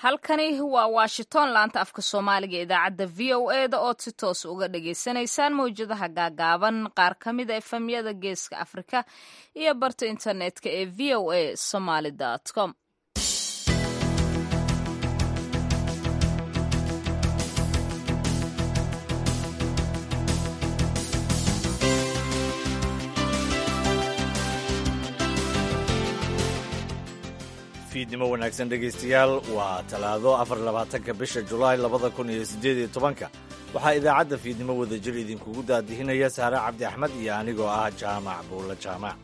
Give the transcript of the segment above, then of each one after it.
halkani waa washington laanta afka soomaaliga idaacadda v o e da ood si toos uga dhagaysanaysaan mawjadaha gaagaaban qaar ka mid a efemyada geeska afrika iyo barta internetka ee v o a somaly com fiidnimo wanaagsan dhegaystayaal waa talaado afar labaatanka bisha julaay labada kun iyo siddeed iyo tobanka waxaa idaacadda fiidnimo wadajir idinkugu daadihinaya saare cabdi axmed iyo anigoo ah jaamac buulla jaamac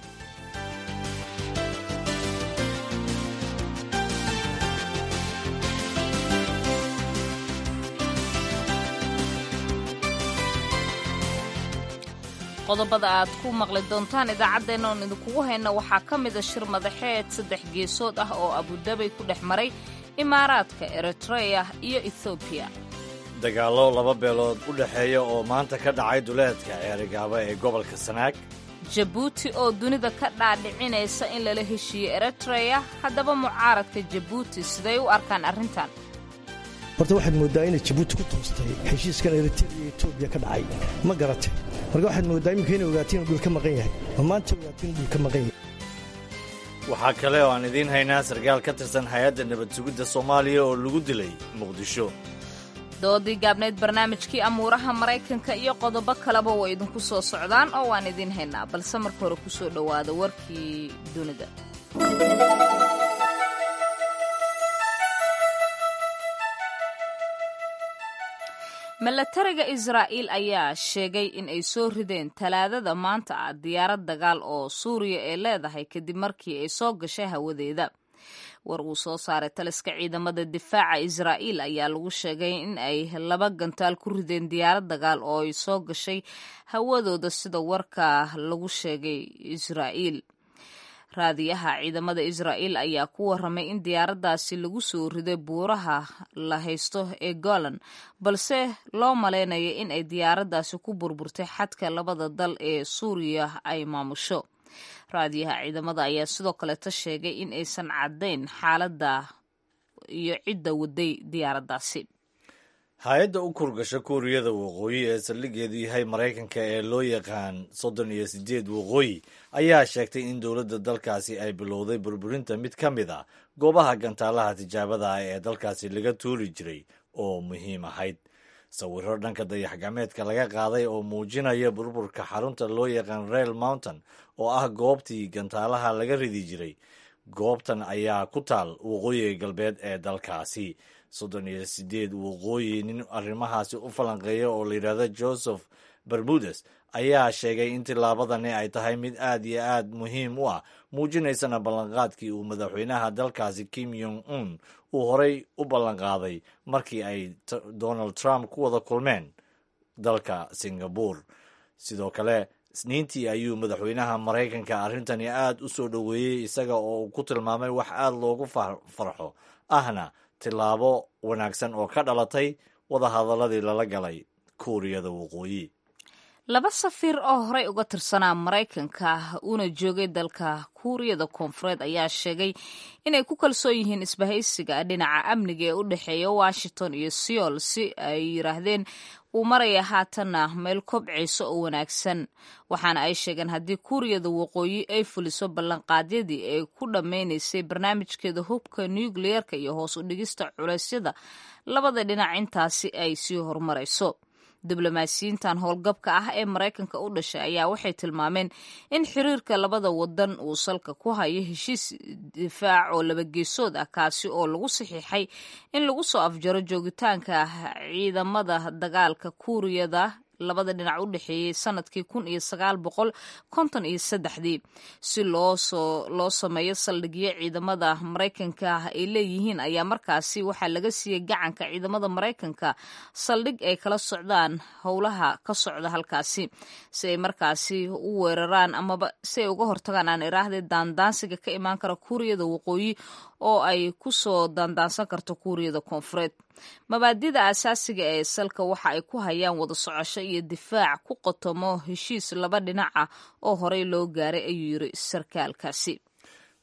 qodobada aad ku maqli doontaan idaacaddeenna oon idinkugu hayna waxaa ka mida shir madaxeed saddex geesood ah oo abudabay ku dhex maray imaaraadka eritreya iyo ethoobiya dagaallo laba beelood u dhexeeya oo maanta ka dhacay duleedka ceerigaaba ee gobolka sanaag jabuuti oo dunida ka dhaadhicinaysa in lala heshiiyo eritreya haddaba mucaaradka jabuuti siday u arkaan arrintan horta waxaad mooddaa inay jabuuti ku toostay heshiiskan eritrea iyo etoobiya ka dhacay ma garate marka waxaad mooddaa iminka inay ogaatiin inuu dhul ka maqan yahay ma maanta ogaatiin inuu dhul ka maqan yahay waxaa kale oo aan idiin haynaa sarkaal ka tirsan hay-adda nabad sugidda soomaaliya oo lagu dilay muqdisho doodii gaabnayd barnaamijkii amuuraha maraykanka iyo qodobo kaleba way idinku soo socdaan oo waan idiin haynaa balse marka hore ku soo dhowaada warkii dunida milatariga israa'iil ayaa sheegay in ay soo rideen talaadada maanta ah diyaarad dagaal oo suuriya ee leedahay kadib markii ay soo gashay hawadeeda war uu soo saaray taliska ciidamada difaaca israa'iil ayaa lagu sheegay in ay laba gantaal ku rideen diyaarad dagaal oo ay soo gashay hawadooda sida warka lagu sheegay israa'iil raadiyaha ciidamada israa'iil ayaa ku warramay in diyaaraddaasi lagu soo riday buuraha la haysto ee golan balse loo malaynaya in ay diyaaraddaasi ku burburtay xadka labada dal ee suuriya ay maamusho raadiyaha ciidamada ayaa sidoo kaleeta sheegay in aysan caddayn xaaladda iyo cidda waday diyaaraddaasi hay-adda u kurgasha kuuriyada waqooyi ee saldhigeedu yahay maraykanka ee loo yaqaan soddon iyo siddeed waqooyi ayaa sheegtay in dowladda dalkaasi ay bilowday burburinta mid ka mid a goobaha gantaalaha tijaabada ah ee dalkaasi laga tuuri jiray oo muhiim ahayd sawiro dhanka dayax-gacmeedka laga qaaday oo muujinaya burburka xarunta loo yaqaan rail mountain oo ah goobtii gantaalaha laga ridi jiray goobtan ayaa ku taal waqooyiga galbeed ee dalkaasi soddon iyo siddeed waqooyi nin arrimahaasi u falanqeeya oo layidhaahdo joseph bermudes ayaa sheegay in tillaabadani ay tahay mid aad iyo aad muhiim u ah muujinaysana ballanqaadkii uu madaxweynaha dalkaasi kim yong un uu horay u ballanqaaday markii ay donald trump ku wada kulmeen dalka singabore sidoo kale isniintii ayuu madaxweynaha maraykanka arrintani aad u soo dhoweeyey isaga oo uu ku tilmaamay wax aad loogu farxo ahna tillaabo wanaagsan oo ka dhalatay wadahadaladii lala galay kuuriyada waqooyi laba safiir oo horey uga tirsanaa maraykanka uuna joogay dalka kuuriyada koonfureed ayaa sheegay inay ku kalsoon yihiin isbahaysiga dhinaca amniga ee u dhexeeya washington iyo seoul si ay yiraahdeen uu maraya haatanna meel kobcayso oo wanaagsan waxaana ay sheegeen haddii kuuriyada waqooyi ay fuliso ballanqaadyadii ay ku dhammaynaysay barnaamijkeeda hubka nukliyerka iyo hoos u dhigista culeysyada labada dhinac intaasi ay sii horumarayso diblomaasiyiintan howlgabka ah ee maraykanka u dhashay ayaa waxay tilmaameen in xiriirka labada wadan uu salka ku hayo heshiis difaac oo labageesood ah kaasi oo lagu saxiixay in lagu soo afjaro joogitaanka ciidamada dagaalka kuuriyada labada dhinac u dhexeeyey sanadkii kun iyo sagaal boqol konton iyo saddexdii si loosoo loo sameeyo saldhigyo ciidamada maraykanka ay leeyihiin ayaa markaasi waxaa laga siiyey gacanka ciidamada maraykanka saldhig ay kala socdaan howlaha ka socda halkaasi si ay markaasi u weeraraan amaba si ay uga hortagaan aan iraahday daandaansiga ka imaan kara kuuriyada waqooyi oo ay ku soo daandaansan karto kuuriyada koonfureed mabaadida asaasiga ee salka waxa ay ku hayaan wada socosho iyo difaac ku qotomo heshiis laba dhinac ah oo horey loo gaaray ayuu yiri sarkaalkaasi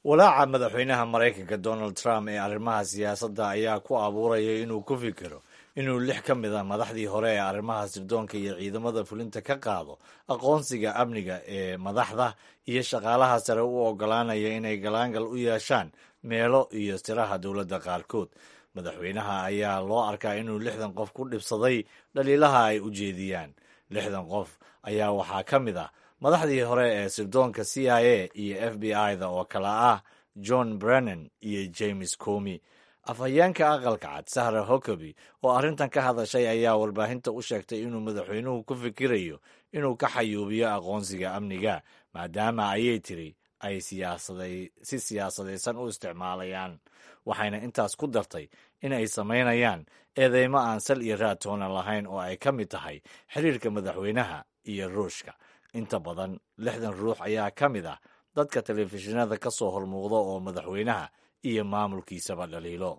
walaaca madaxweynaha maraykanka donald trump ee arrimaha siyaasadda ayaa ku abuuraya inuu ku fikiro inuu lix ka mid a madaxdii hore ee arrimaha sirdoonka iyo ciidamada fulinta ka qaado aqoonsiga amniga ee madaxda iyo shaqaalaha sare u ogolaanaya inay galaangal u yeeshaan meelo iyo siraha dowladda qaarkood madaxweynaha ayaa loo arkaa inuu lixdan qof ku dhibsaday dhaliilaha ay u jeediyaan lixdan qof ayaa waxaa ka mid ah madaxdii hore ee sirdoonka c i a iyo f b i-da oo kale ah john brennan iyo james comi afhayeenka aqalka cad sahra hokoby oo arrintan ka hadashay ayaa warbaahinta u sheegtay inuu madaxweynuhu ku fikirayo inuu ka xayuubiyo aqoonsiga amniga maadaama ayay tiri ay si siyaasadaysan u isticmaalayaan waxayna intaas ku dartay in ay samaynayaan eedeymo aan sal iyo raatoona lahayn oo ay ka mid tahay xiriirka madaxweynaha iyo ruushka inta badan lixdan ruux ayaa ka mid ah dadka telefishinada ka soo hormuuqda oo madaxweynaha iyo maamulkiisaba dhaliilo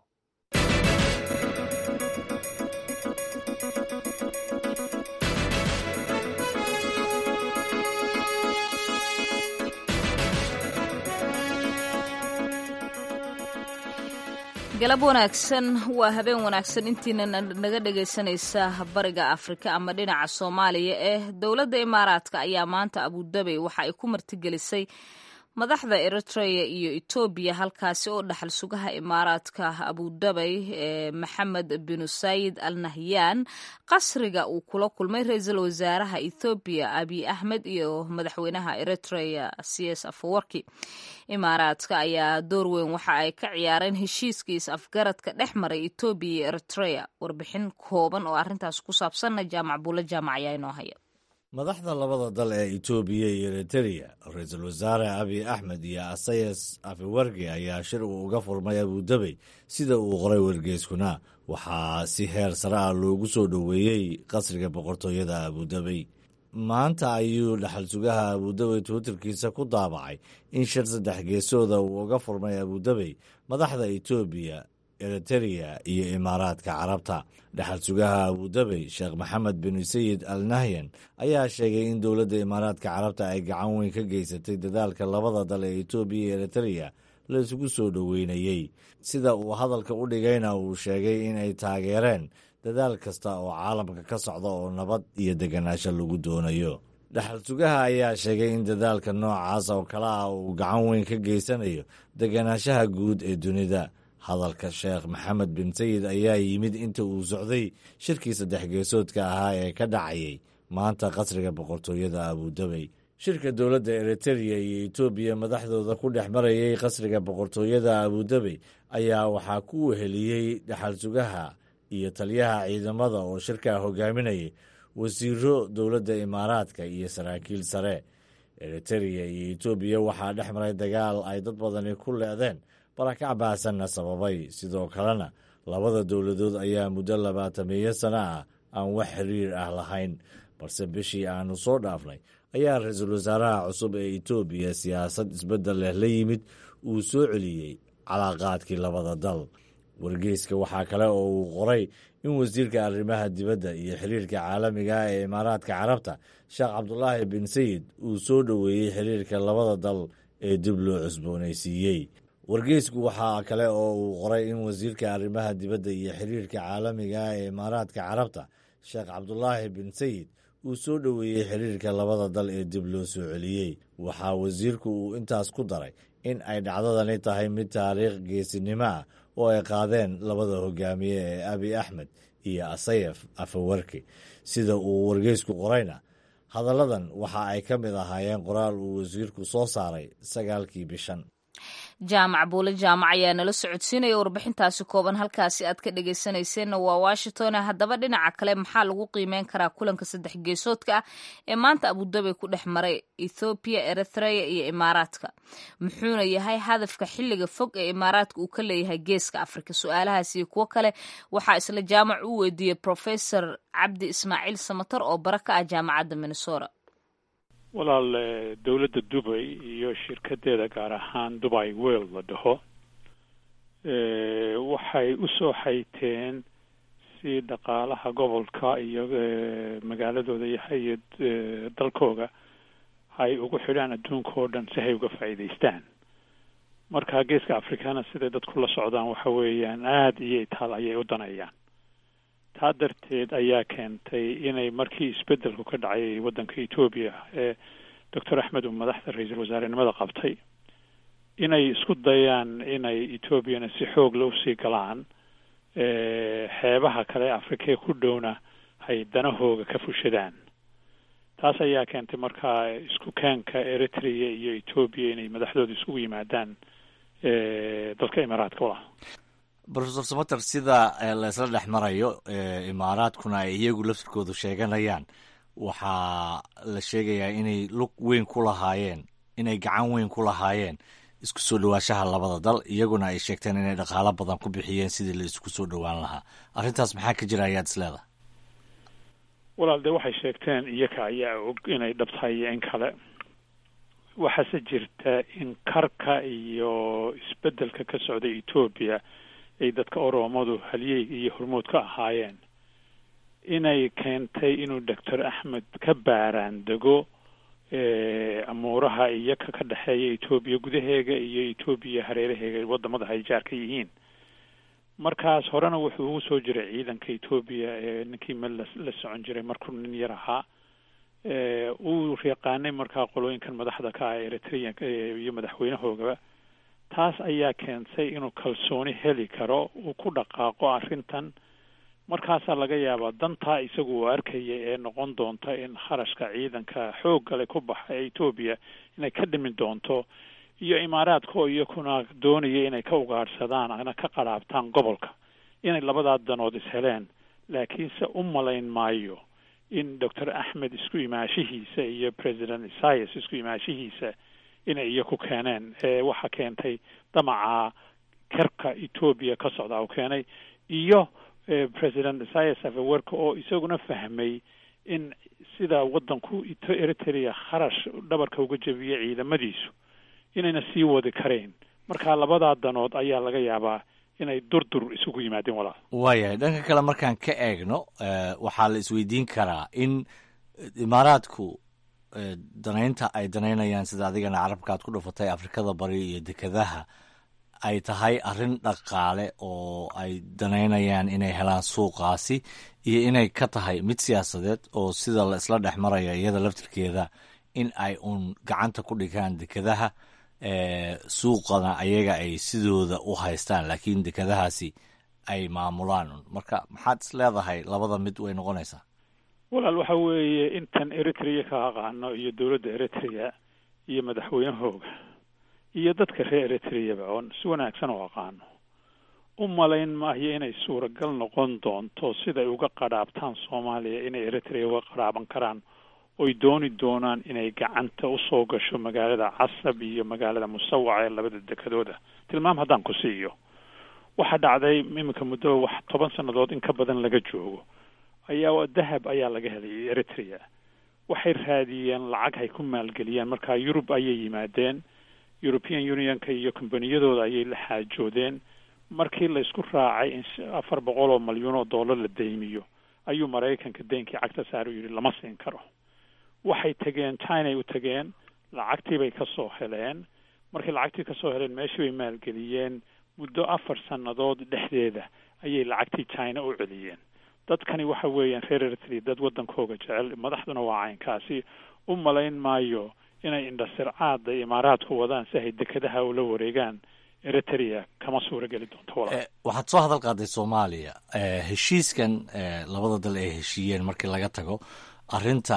galab wanaagsan waa habeen wanaagsan intiina naga dhegaysanaysa bariga afrika ama dhinaca soomaaliya eh dowladda imaaraadka ayaa maanta abudabey waxa ay ku martigelisay madaxda eritrea iyo etoobiya halkaasi oo dhaxal sugaha imaaraadka abudabey ee maxamed binu sayid al nahyan qasriga uu kula kulmay ra-iisul wasaaraha ethoobiya abiy axmed iyo madaxweynaha eritrea cs afawarki imaaraadka ayaa door weyn waxa ay ka ciyaareen heshiiskiis afgaradka dhex maray etoobiya iyo eritrea warbixin kooban oo arrintaas ku saabsanna jaamac buulo jaamac ayaa inoo haya madaxda labada dal ee etoobiya iyo eritereya ra-iisul wasaare abiy axmed iyo asayas afiwarki ayaa shir uu uga furmay abudabey sida uu qoray wargeyskuna waxaa si heer sare ah loogu soo dhoweeyey qasriga boqortooyada abudabey maanta ayuu dhaxal sugaha abudabey twitterkiisa ku daabacay in shir saddex geesooda uu uga furmay abudabey madaxda etoobiya eritereya iyo imaaraadka carabta dhaxal sugaha abudabey sheekh maxamed bin sayid al nahyan ayaa sheegay in dowladda imaaraadka carabta ay gacan weyn ka geysatay dadaalka labada dal ee etoobiya iyo eritereya la isugu soo dhoweynayey sida uu hadalka u dhigayna uu sheegay in ay taageereen dadaal kasta oo caalamka ka socda oo nabad iyo deganaansho lagu doonayo dhaxal sugaha ayaa sheegay in dadaalka noocaas oo kale ah uu gacan weyn ka geysanayo deganaanshaha guud ee dunida hadalka sheekh maxamed bin sayid ayaa yimid inta uu socday shirkii saddex geesoodka ahaa ee ka dhacayay maanta qasriga boqortooyada abudabey shirka dowladda eritereya iyo etoobiya madaxdooda ku dhex marayay qasriga boqortooyada abudabey ayaa waxaa ku weheliyey dhaxal sugaha iyo taliyaha ciidamada oo shirkaa hogaaminayay wasiiro dowladda imaaraadka iyo saraakiil sare eritereya iyo etoobiya waxaa dhex maray dagaal ay dad badani ku leedeen barakac baasanna sababay sidoo kalena labada dowladood ayaa muddo labaatameeyo sano ah aan wax xiriir ah lahayn balse bishii aanu soo dhaafnay ayaa ra-iisul wasaaraha cusub ee etoobiya siyaasad isbeddel leh la yimid uu soo celiyey calaaqaadkii labada dal wargeyska waxaa kale oo uu qoray in wasiirka arrimaha dibadda iyo xiriirka caalamiga ah ee imaaraadka carabta sheekh cabdulaahi bin sayid uu soo dhoweeyey xiriirka labada dal ee dib loo cusboonaysiiyey wargeysku waxaa kale oo uu qoray in wasiirka arrimaha dibadda iyo xiriirka caalamiga ah ee imaaraadka carabta sheekh cabdulaahi bin sayid uu soo dhoweeyey xiriirka labada dal ee dib loo soo celiyey waxaa wasiirku uu intaas ku daray in ay dhacdadani tahay mid taariikh geesinimo ah oo ay qaadeen labada hogaamiye ee abiy axmed iyo asayef afawarki sida uu wargeysku qorayna hadalladan waxa ay ka mid ahaayeen qoraal uu wasiirku soo saaray sagaalkii bishan jaamac buule jaamac ayaa nala socodsiinaya warbixintaasi kooban halkaasi aad ka dhegeysanayseena waa washington haddaba dhinaca kale maxaa lagu qiimeyn karaa kulanka saddex geesoodka ah ee maanta abudabey ku dhex maray ethoobiya eritrea iyo imaaraadka muxuuna yahay hadafka xilliga fog ee imaaraadka uu ka leeyahay geeska afrika su-aalahaas iyo kuwo kale waxaa isla jaamac u weydiiyey professor cabdi ismaaciil samatar oo bara ka ah jaamacadda minnesota walaal dowladda dubay iyo shirkadeeda gaar ahaan dubai wel la dhaho waxay usoo xayteen si dhaqaalaha gobolka iyo magaaladooda iyo dalkooga ay ugu xidhaan adduunka oo dhan si hay uga faa'iidaystaan marka geeska afrikana siday dadku la socdaan waxa weeyaan aada iyo itaal ayay u danayaan taa darteed ayaa keentay inay markii isbeddelku ka dhacay waddanka etoobiya ee doctor axmed uu madaxda ra-iisul wasaarenimada qabtay inay isku dayaan inay etoobiyana si xoogla usii galaan xeebaha kale afrikee ku dhowna hay danahooga ka fushadaan taas ayaa keentay markaa isku keenka eritrea iyo etoobiya inay madaxdooda isugu yimaadaan dalka imaaraadka walaal profesor samater sida la isla dhex marayo imaaraadkuna ay iyagu laftirkoodu sheeganayaan waxaa la sheegayaa inay lug weyn ku lahaayeen inay gacan weyn ku lahaayeen isku soo dhawaashaha labada dal iyaguna ay sheegteen inay dhaqaalo badan ku bixiyeen sidii la isku soo dhowaan lahaa arrintaas maxaa ka jira ayaad is leedahay walaal dee waxay sheegteen iyaka ayaa og inay dhabtahay iyo in kale waxaase jirta in karka iyo isbeddelka ka socda etoobiya ay dadka oromadu halyey iyo hormood ka ahaayeen inay keentay inuu doctor axmed ka baaraan dego amuuraha iyaka ka dhexeeya etoobiya gudaheega iyo etoobiya hareeraheega wadamada ay jaar ka yihiin markaas horena wuxuu ugu soo jiray ciidanka etoobiya ee ninkii mel la socon jiray markuu nin yar ahaa uu yaqaanay markaa qolooyinkan madaxda ka ah eritreanka iyo madaxweynahoogaba taas ayaa keentay inuu kalsooni heli karo uu ku dhaqaaqo arrintan markaasaa laga yaabaa dantaa isagu uu arkaya ee noqon doonta in kharashka ciidanka xooggale ku baxa ee etoobiya inay ka dhimi doonto iyo imaaraadka oo iyakuna doonaya inay ka ugaadhsadaan ana ka qaraabtaan gobolka inay labadaa danood isheleen laakiinse u malayn maayo in doctor axmed isku imaashihiisa iyo president isaias isku imaashihiisa inay iyaku keeneen eewaxa keentay damaca karka etoobiya ka socda u keenay iyo president isaias afewerka oo isaguna fahmay in sida waddanku eritrea kharash dhabarka uga jebiyay ciidamadiisu inayna sii wadi karayn marka labadaa danood ayaa laga yaabaa inay durdur isugu yimaadeen walaal waayahay dhanka kale markaan ka eegno waxaa la isweydiin karaa in imaaraadku danaynta ay danaynayaan sida adigana carabka aad ku dhufatay afrikada bari iyo dekedaha ay tahay arrin dhaqaale oo ay danaynayaan inay helaan suuqaasi iyo inay ka tahay mid siyaasadeed oo sida la isla dhex maraya iyada laftirkeeda in ay uun gacanta ku dhigaan dekedaha suuqana ayaga ay sidooda u haystaan laakiin dekedahaasi ay maamulaan marka maxaad is leedahay labada mid way noqonaysaa walaal waxa weeye intan eritrea ka aqaano iyo dowladda eritrea iyo madaxweynahooga iyo dadka reer eritreaba oon si wanaagsan u aqaano u malayn maayo inay suuragal noqon doonto siday uga qadhaabtaan soomaaliya inay eritrea uga qadhaaban karaan oy dooni doonaan inay gacanta usoo gasho magaalada casab iyo magaalada musawac ee labada dekadooda tilmaam haddaan ku siiyo waxaa dhacday iminka muddo wax toban sannadood in ka badan laga joogo ayaa dahab ayaa laga helay eritrea waxay raadiyeen lacag hay ku maalgeliyaan markaa yurub ayay yimaadeen european unionka iyo kombaniyadooda ayay la xaajoodeen markii la isku raacay in afar boqol oo malyuun oo dollar la deymiyo ayuu maraykanka deynkii cagta saar u yidhi lama siin karo waxay tegeen chinay u tegeen lacagtii bay ka soo heleen markay lacagtii kasoo heleen meeshii bay maalgeliyeen muddo afar sannadood dhexdeeda ayay lacagtii china u celiyeen dadkani waxa weeyaan reer eritrea dad waddankooga jecel madaxduna waa caynkaasi u malayn maayo inay indhasircaada imaaraadku wadaan si ay dekadaha ula wareegaan eritrea kama suura geli doonto walaal waxaad soo hadal qaaday soomaaliya heshiiskan labada dal ay heshiiyeen markii laga tago arrinta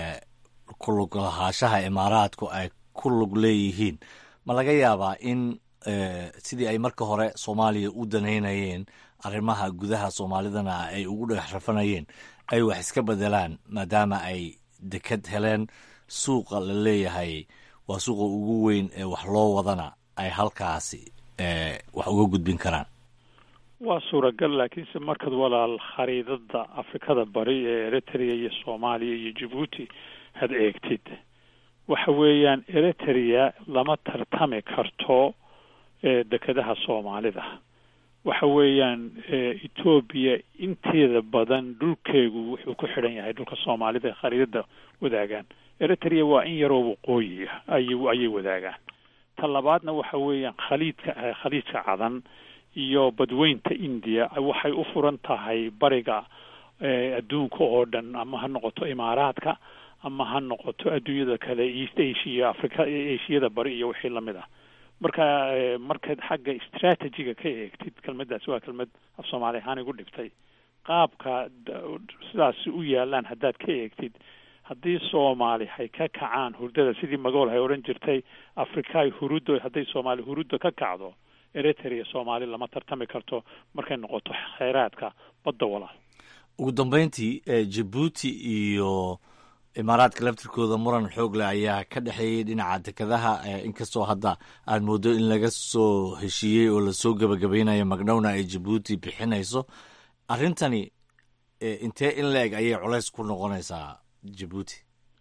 ku lug lahaashaha imaaraadku ay ku lug leeyihiin ma laga yaabaa in sidii ay marka hore soomaaliya u danaynayeen arrimaha gudaha soomaalidana ay ugu dhex rafanayeen ay wax iska bedelaan maadaama ay deked heleen suuqa la leeyahay waa suuqa ugu weyn ee wax loo wadana ay halkaasi wax uga gudbin karaan waa suuragal laakiinse markaad walaal khariidada afrikada bari ee eritrea iyo soomaaliya iyo jabuuti had eegtid waxa weeyaan eritrea lama tartami karto dekedaha soomaalida waxa weeyaan etoobiya inteeda badan dhulkeegu wuxuu ku xidhan yahay dhulka soomaalida ee khariidada wadaagaan eritrea waa in yaroo waqooyi ah ay ayay wadaagaan ta labaadna waxa weeyaan khaliidka khaliidka cadan iyo badweynta india waxay u furan tahay bariga adduunka oo dhan ama ha noqoto imaaraadka ama ha noqoto adduunyada kale east asia africa ashiyada bari iyo wixii lamid ah marka markaad xagga strategiga ka eegtid kelmaddaas waa kelmad af soomaali ahaan igu dhibtay qaabka sidaas u yaalaan haddaad ka eegtid haddii soomaali hay ka kacaan hurdada sidii magool hay odhan jirtay afrikaay huruddo hadday soomaali huruddo ka kacdo eritrea soomaali lama tartami karto markay noqoto kheyraadka badda walaal ugu dambeyntii jabuuti iyo imaaraadka laftirkooda muran xoog leh ayaa ka dhexeeyey dhinaca dekadaha inkastoo hadda aad mooddo in laga soo heshiiyey oo lasoo gebagabaynayo magdhowna ay jabuuti bixinayso arrintani intee in la eg ayay culays ku noqonaysaa jabuuti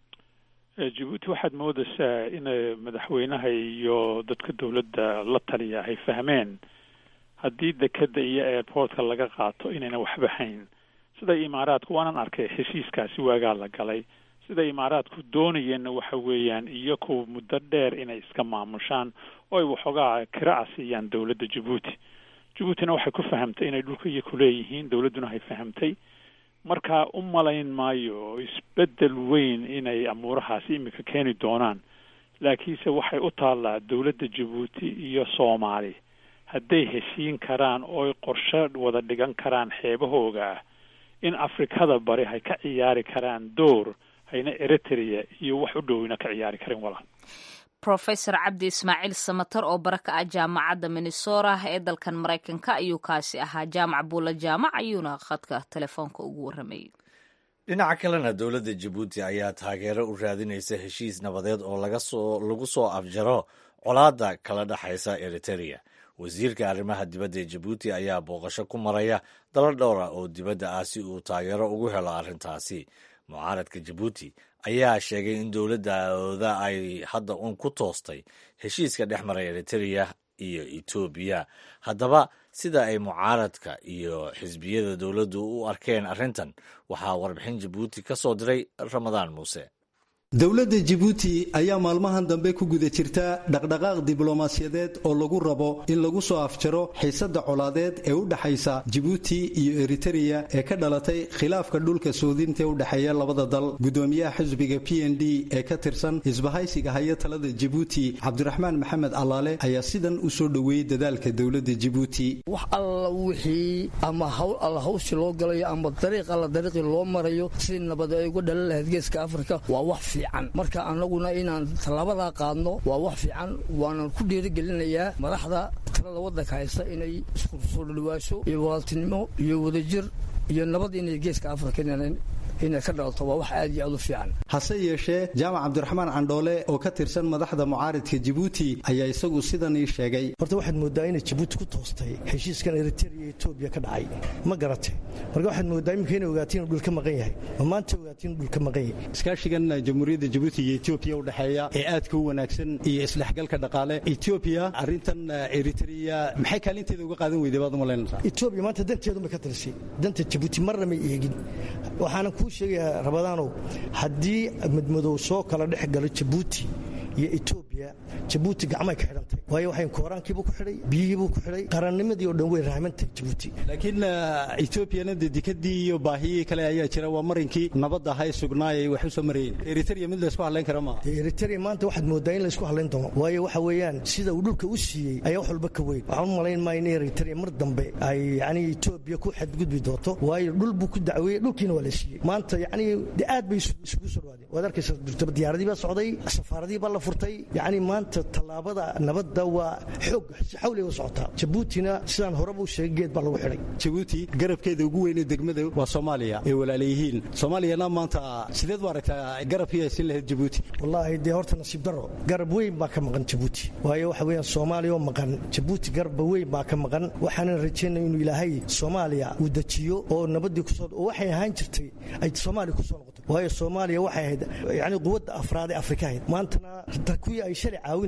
jabuuti waxaad moodaysaa in madaxweynaha iyo dadka dowladda la taliya ay fahmeen haddii dekeda iyo airportka laga qaato inayna waxba hayn sida imaaraadku waanan arkay heshiiskaasi waagaa la galay sida imaaraadku doonayeenna waxa weeyaan iyaku muddo dheer inay iska maamushaan oo ay waxoogaa kira'a siiyaan dowladda jabuuti jabuutina waxay ku fahamtay inay dhulka iyo kuleeyihiin dowladduna hay fahamtay marka u malayn maayo isbeddel weyn inay amuurahaasi imika keeni doonaan laakiinse waxay u taallaa dowladda jabuuti iyo soomaali hadday heshiin karaan ooy qorshe wada dhigan karaan xeebahooga ah in afrikada bari hay ka ciyaari karaan door hayna eritrea iyo wax u dhowina ka ciyaari karin walaal profesor cabdi ismaaciil samatar oo bara ka ah jaamacadda minnesora ee dalkan maraykanka ayuu kaasi ahaa jaamac buula jaamac ayuuna khadka telefoonka ugu warramayay dhinaca kalena dowladda jabuuti ayaa taageero u raadinaysa heshiis nabadeed oo lagasoo lagu soo afjaro colaadda kala dhexaysa eriterea wasiirka arrimaha dibadda ee jabuuti ayaa booqasho ku maraya dalo dhowra oo dibadda ah si uu taageero ugu helo arrintaasi mucaaradka jabuuti ayaa sheegay in dowladdooda ay hadda uun ku toostay heshiiska dhex maray eritereya iyo etoobiya haddaba sida ay mucaaradka iyo xisbiyada dowladdu u arkeen arrintan waxaa warbixin jabuuti ka soo diray ramadaan muuse dowladda jibuuti ayaa maalmahan dambe ku guda jirta dhaqdhaqaaq diblomaasiyadeed oo lagu rabo in lagu soo afjaro xiisadda colaadeed ee u dhexaysa jibuuti iyo eritereya ee ka dhalatay khilaafka dhulka soodinta ee u dhexeeya labada dal gudoomiyaha xisbiga p n d ee ka tirsan isbahaysiga haya talada jibuuti cabdiraxmaan maxamed allaale ayaa sidan u soo dhoweeyey dadaalka dowladda jibuuti wax alla wixii ama hawl alla hawshi loo galayo ama dariiq alla dariiqii loo marayo sidii nabad ay uga dhalan lahayd geeska afrika waa wax marka annaguna inaan tallaabadaa qaadno waa wax fiican waanan ku dhiirigelinayaa madaxda talada waddanka haysta inay isku soo dhadhawaasho iyo walaaltinimo iyo wadajir iyo nabad inay geeska afrika inay ka dhalato waa wax aad iyo aad u fiican hase yeeshee jaamac cabdiraxmaan candhoole oo ka tirsan madaxda mucaaridka jibuuti ayaa isagu sidan ii sheegay horta waxaad moodaa inay jibuuti ku toostay heshiiskan eriteria iyo etoobiya ka dhacay ma garate marka waxaad moodaa iminka inay ogaatiin inuu dhul ka maqan yahay ma maanta ogaatiin inuu dhul ka maqan yahay iskaashigan jamhuuriyadda jibuuti iyo etoobiya u dhexeeya ee aadka u wanaagsan iyo isdhexgalka dhaqaale etoobiya arrintan eriteria maxay kaalinteeda uga qaadan weyday baad umalaynaysaa etoobiya maanta danteedun bay ka tirisay danta jibuuti marna may eegin waxaanan kuu sheegayaa rabadaanow haddii madmadow soo kala dhex galo jabuuti iyo etoobiya jabuuti gacmay ka xidhantay waayo waxay kooraankiibuu ku xidhay biyihiibuu ku xidhay qarannimadii oo dhan way rahmantahay jabuuti laakiin etoobiyana dee dikadii iyo baahiyii kale ayaa jira waa marinkii nabadda ahay sugnaayay wax u soo marayeen eriteria mid laysku hadlayn kara maaha eriteria maanta waxaad moodaa in laysku hadlayn doono waayo waxa weeyaan sida uu dhulka u siiyey ayaa wax walba ka weyn waxaan u malayn maayo in eriteria mar dambe ay yacni etoobiya ku xadgudbi doonto waayo dhul buu ku dacweeyey dhulkiina waa la siiyey maanta yacni de aad bay isugu soo dhawaadeen waad arkaysa durtaba diyaaradii baa socday safaaradii baa la furtay yacni maanta tallaabada nabadda waa xoog si xawliga u socotaa jabuutina sidaan horeba u sheegay geed baa lagu xidhay jabuuti garabkeeda ugu weynee degmada waa soomaaliya ee walaalayihiin soomaaliyana maanta sideed u aragtaa garabkii aysin lahayd jabuuti wallaahi dee horta nasiib darro garab weyn baa ka maqan jabuuti waayo waxa weeyaan soomaaliya oo maqan jabuuti garabba weyn baa ka maqan waxaanan rajaynaya inuu ilaahay soomaaliya uu dejiyo oo nabaddii kusoo oo waxay ahaan jirtay ay soomaaliya kusoo noqoto waayo soomaaliya waxay ahayd yacni quwadda afraad ee afrika ahayd maantana kuwii ay shalay caawinay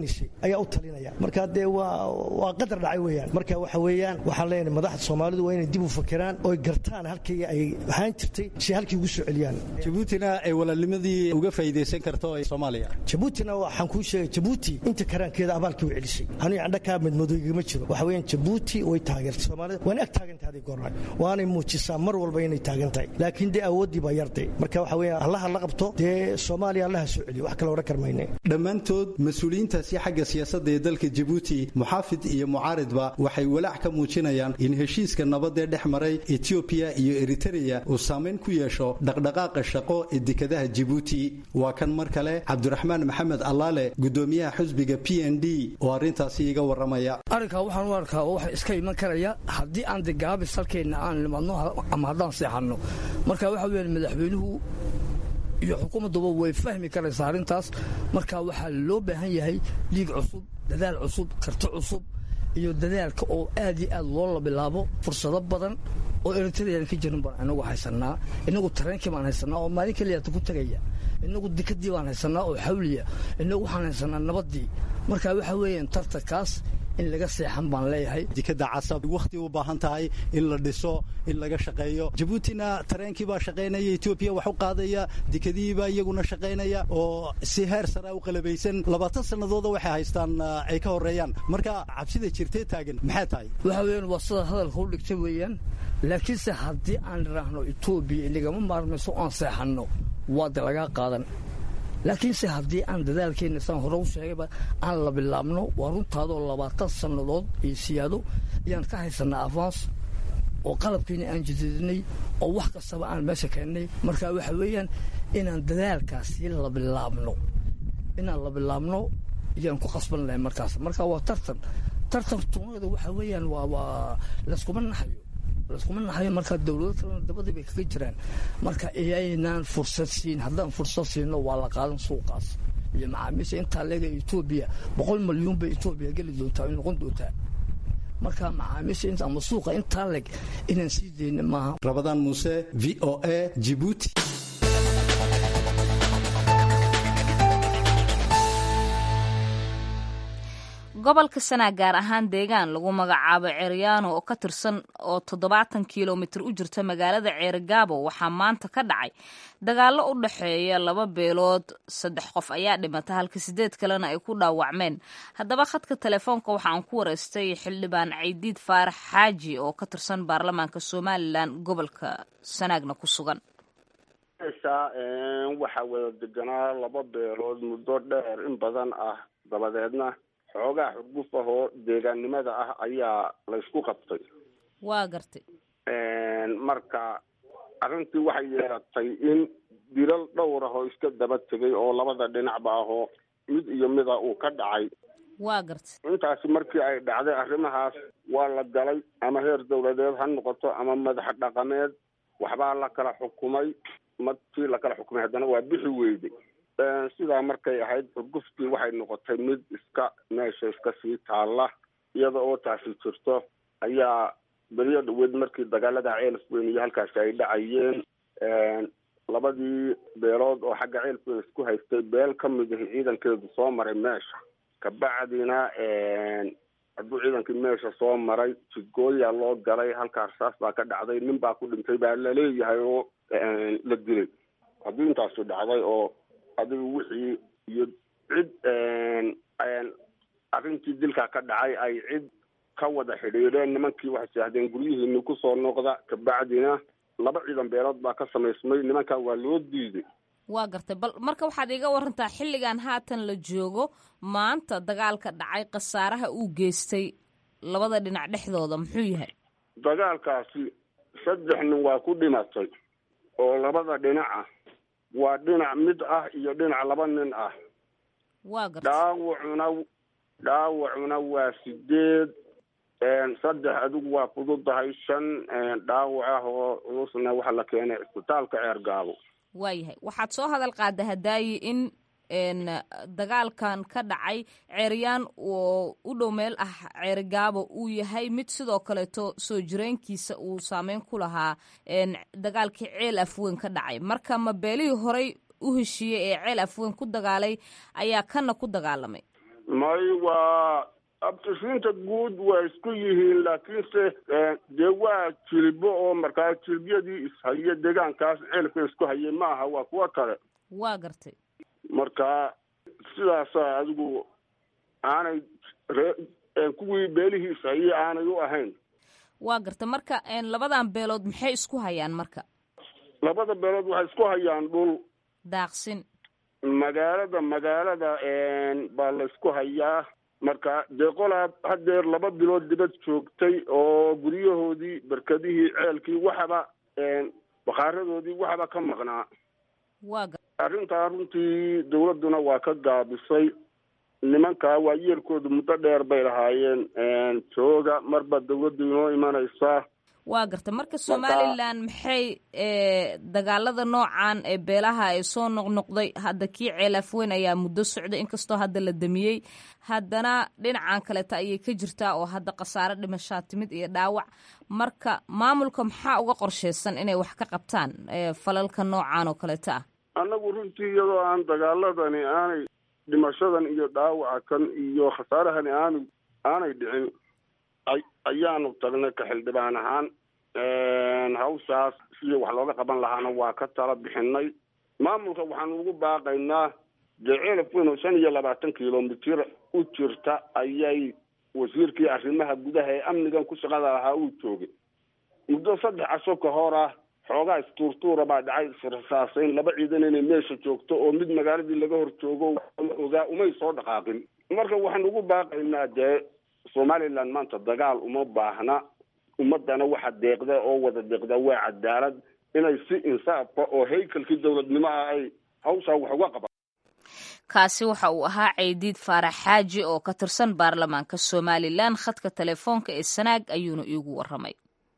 doonaysay ayaa u talinaya marka dee waa waa qadar dhacay weeyaan marka waxa weeyaan waxaan leenahay madaxda soomaalidu waa inay dib u fakiraan oy gartaan halkii ay ahaan jirtay si halkii ugu soo celiyaan jabuutina ay walaalnimadii uga faa'iidaysan karto ee soomaaliya jabuutina waxaan kuu sheegay jabuuti inta karaankeeda abaalkii u celisay anigu candha kaa madmadooygama jiro waxa weeyaan jabuuti way taageertay soomaalida waana ag taagantahay haday goornaay waanay muujisaa mar walba inay taagan tahay laakiin dee awooddii baa yarday marka waxa weeyaan allaha la qabto dee soomaaliya allaha soo celiyo wax kale odhan karmayne dhammaantood mas-uuliyiintaasi xagga siyaasadda ee dalka jabuuti muxaafid iyo mucaaridba waxay walaac ka muujinayaan in heshiiska nabadee dhex maray etiobiya iyo eritereya uu saamayn ku yeesho dhaqdhaqaaqa shaqo ee dekadaha jabuuti waa kan mar kale cabdiraxmaan maxamed allaale gudoomiyaha xusbiga p n d oo arrintaasi iga warramaya arrinkaa waxaan u arkaa oo waxa iska iman karaya haddii aan de gaabis halkeenna aan nimadno ama haddaan seexanno marka waxa weeyaan madaxweynuhu iyo xukuumadduba way fahmi karaysaa arrintaas marka waxaa loo baahan yahay dhiig cusub dadaal cusub karti cusub iyo dadaalka oo aad iyo aad loola bilaabo fursado badan oo eritrean ka jirin baan inagu haysannaa inagu tareenkii baan haysannaa oo maalin keliyaata ku tegaya inagu dikadii baan haysannaa oo xawliya inagu waxaan haysannaa nabaddii marka waxa weeyaan tartankaas in laga seexan baan leeyahay dekada casab wakhti u baahan tahay in la dhiso in laga shaqeeyo jabuutina tareenkii baa shaqaynaya etoobiya wax u qaadaya dekadihiibaa iyaguna shaqaynaya oo si heer sara u qalabaysan labaatan sannadooda waxay haystaan ay ka horeeyaan marka cabsida jirtee taagan maxay tahay waxa weeyaan waa sida hadalka u dhigta weeyaan laakiinse haddii aan idhaahno etoobiya inagama maarmayso aan seexanno waa de lagaa qaadan laakiinse haddii aan dadaalkeenna saan hore u sheegayba aan la bilaabno waa runtaadoo labaatan sannadood iyo siyaado ayaan ka haysannaa avans oo qalabkiina aan jadidinay oo wax kastaba aan meesha keennay marka waxa weeyaan inaan dadaalkaasi la bilaabno inaan la bilaabno ayaan ku qasban lahay markaas marka waa tartan tartan tunada waxa weeyaan waa waa layskuma naxayo layskuma naxayo marka dowlado kalena dabadii bay kaga jiraan marka iyaynaan fursad siin haddaan fursad siino waa la qaadan suuqaas iyo macaamiisha intaa leega etoobiya boqol malyuun bay etoobiya geli doontaa ay noqon doontaa marka macaamiisha inta ama suuqa intaa leg inaan sii dayna maaha rabadaan muuse v o a jibuuti gobolka sanaa gaar ahaan deegaan lagu magacaabo ceeryaano oo ka tirsan oo toddobaatan kilomitir u jirta magaalada ceerigaabo waxaa maanta ka dhacay dagaallo u dhexeeya laba beelood saddex qof ayaa dhimata halka sideed kalena ay ku dhaawacmeen haddaba khadka telefoonka waxa aan ku wareystay xildhibaan caydiid faarax xaaji oo ka tirsan baarlamaanka somalilan gobolka sanaagna ku sugan waxaa wada deganaa laba beelood muddo dheer in badan ah dabadeedna xoogaa xurguf ah oo deegaannimada ah ayaa laysku qabtay waa gartay marka arrintii waxay yeelatay in dilal dhowr ah oo iska daba tegay oo labada dhinacba ahoo mid iyo mida uu ka dhacay waa gartay intaasi markii ay dhacday arrimahaas waa la galay ama heer dawladeed ha noqoto ama madax dhaqameed waxbaa la kala xukumay markii la kala xukumay haddana waa bixi weyday sidaa markay ahayd xurguftii waxay noqotay mid iska meesha iska sii taalla iyada oo taasi jirto ayaa beriyo dhaweed markii dagaalada ceelf weyn iyo halkaasi ay dhacayeen labadii beelood oo xagga ceelf weyn isku haystay beel ka mid ahi ciidankeedu soo maray meesha kabacdina hadduu ciidankii meesha soo maray jidgooyaa loo galay halkaa rasaas baa ka dhacday nin baa ku dhintay baa laleeyahay oo la dilay haddii intaasu dhacday oo adigu wixii iyo cid arrintii dilkaa ka dhacay ay cid ka wada xidhiidheen nimankii waxay yidhahdeen guryihiini kusoo noqda kabacdina laba ciidan beelood baa ka samaysmay nimankaa waa loo diiday waa gartay bal marka waxaad iga warantaa xilligan haatan la joogo maanta dagaalka dhacay khasaaraha uu geystay labada dhinac dhexdooda muxuu yahay dagaalkaasi saddex nin waa ku dhimatay oo labada dhinac ah waa dhinac mid ah iyo dhinac laba nin ah waa gartay dhaawacuna dhaawacuna waa sideed saddex adigu waa fududahay shan dhaawac ah oo culusna waxaa la keenay cisbitaalka ceergaabo waayahay waxaad soo hadal qaada hadaayi in dagaalkan ka dhacay ceeryaan oo u dhow meel ah ceerigaabo uu yahay mid sidoo kaleeto soo jireenkiisa uu saameyn ku lahaa dagaalkii ceel afweyn ka dhacay marka ma beelihii horey u heshiiyey ee ceel afweyn ku dagaalay ayaa kana ku dagaalamay may waa abtisiinta guud waa isku yihiin laakiinse dee waa jilbo oo markaa jilbyadii ishaya deegaankaas ceelka isku hayay ma aha waa kuwo kale waa gartay marka sidaasa adigu aanay ree kuwii beelihii ishayay aanay u ahayn waa gartay marka labadan beelood maxay isku hayaan marka labada beelood waxay isku hayaan dhul daaqsin magaalada magaalada baa la isku hayaa marka dee qolaa hadeer laba bilood dibad joogtay oo guryahoodii berkadihii ceelkii waxaba bakhaaradoodii waxba ka maqnaa waa arrintaa runtii dawladduna waa ka gaabisay nimankaa waa yeelkoodu muddo dheer bay lahaayeen jooga marba dawladdu inoo imanaysaa waa garta marka somalilan maxay dagaalada noocan ee beelaha ee soo noqnoqday hadda kii ceelaaf weyn ayaa muddo socday inkastoo hadda la damiyey haddana dhinacan kaleeta ayay ka jirtaa oo hadda khasaare dhimashaa timid iyo dhaawac marka maamulka maxaa uga qorsheysan inay wax ka qabtaan falalka noocan oo kaleeta ah annagu runtii iyadoo aan dagaaladani aanay dhimashadan iyo dhaawaca kan iyo khasaarahani aanu aanay dhicin ayaanu tagnay ka xildhibaan ahaan hawshaas sidii wax looga qaban lahaana waa ka tala bixinay maamulka waxaanu ugu baaqaynaa dee ceelaf weyn oo shan iyo labaatan kilomitir u jirta ayay wasiirkii arrimaha gudaha ee amnigan ku shaqada lahaa uu joogay muddo saddex casho ka hor ah xoogaa istuurtuura baa dhacay israsaasayn laba ciidan inay meesha joogto oo mid magaaladii laga hor joogo ogaa umay soo dhaqaaqin marka waxaanu ugu baaqaynaa dee somaliland maanta dagaal uma baahna ummadana waxa deeqda oo wada deeqda waa cadaalad inay si insaafa oo haykalkii dowladnimo ah ay hawshaa wax uga qaban kaasi waxa uu ahaa ceydiid faarax xaaji oo ka tirsan baarlamaanka somalilan khadka telefoonka ee sanaag ayuuna iigu waramay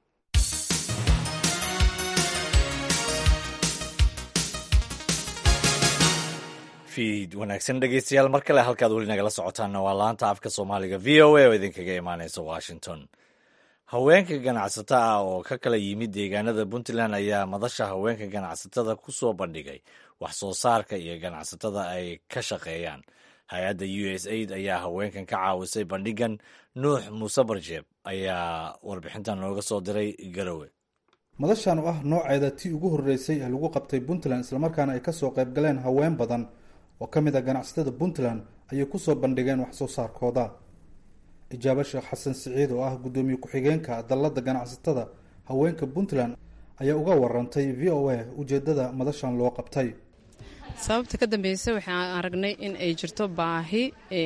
fiid wanaagsan dhegeystayaal mar kale halkaad weli nagala socotaanna waa laanta afka soomaaliga v o a oo idinkaga imaaneysa washington haweenka ganacsato ah oo ka kala yimid deegaanada puntland ayaa madasha haweenka ganacsatada ku soo bandhigay wax soo saarka iyo ganacsatada ay ka shaqeeyaan hay-adda u s aid ayaa haweenkan ka caawisay bandhigan nuux muuse barjeeb ayaa warbixintan nooga soo diray garowe madashan oo ah nooceeda tii ugu horreysay ee lagu qabtay puntland islamarkaana ay kasoo qayb galeen haween badan oo ka mid a ganacsatada puntland ayay kusoo bandhigeen wax soo saarkooda ijaabo sheekh xasan siciid oo ah guddoomiye ku-xigeenka dallada ganacsatada haweenka puntland ayaa uga warantay v o a ujeedada madashan loo qabtay sababta ka dambeysa waxaan aragnay in ay jirto baahi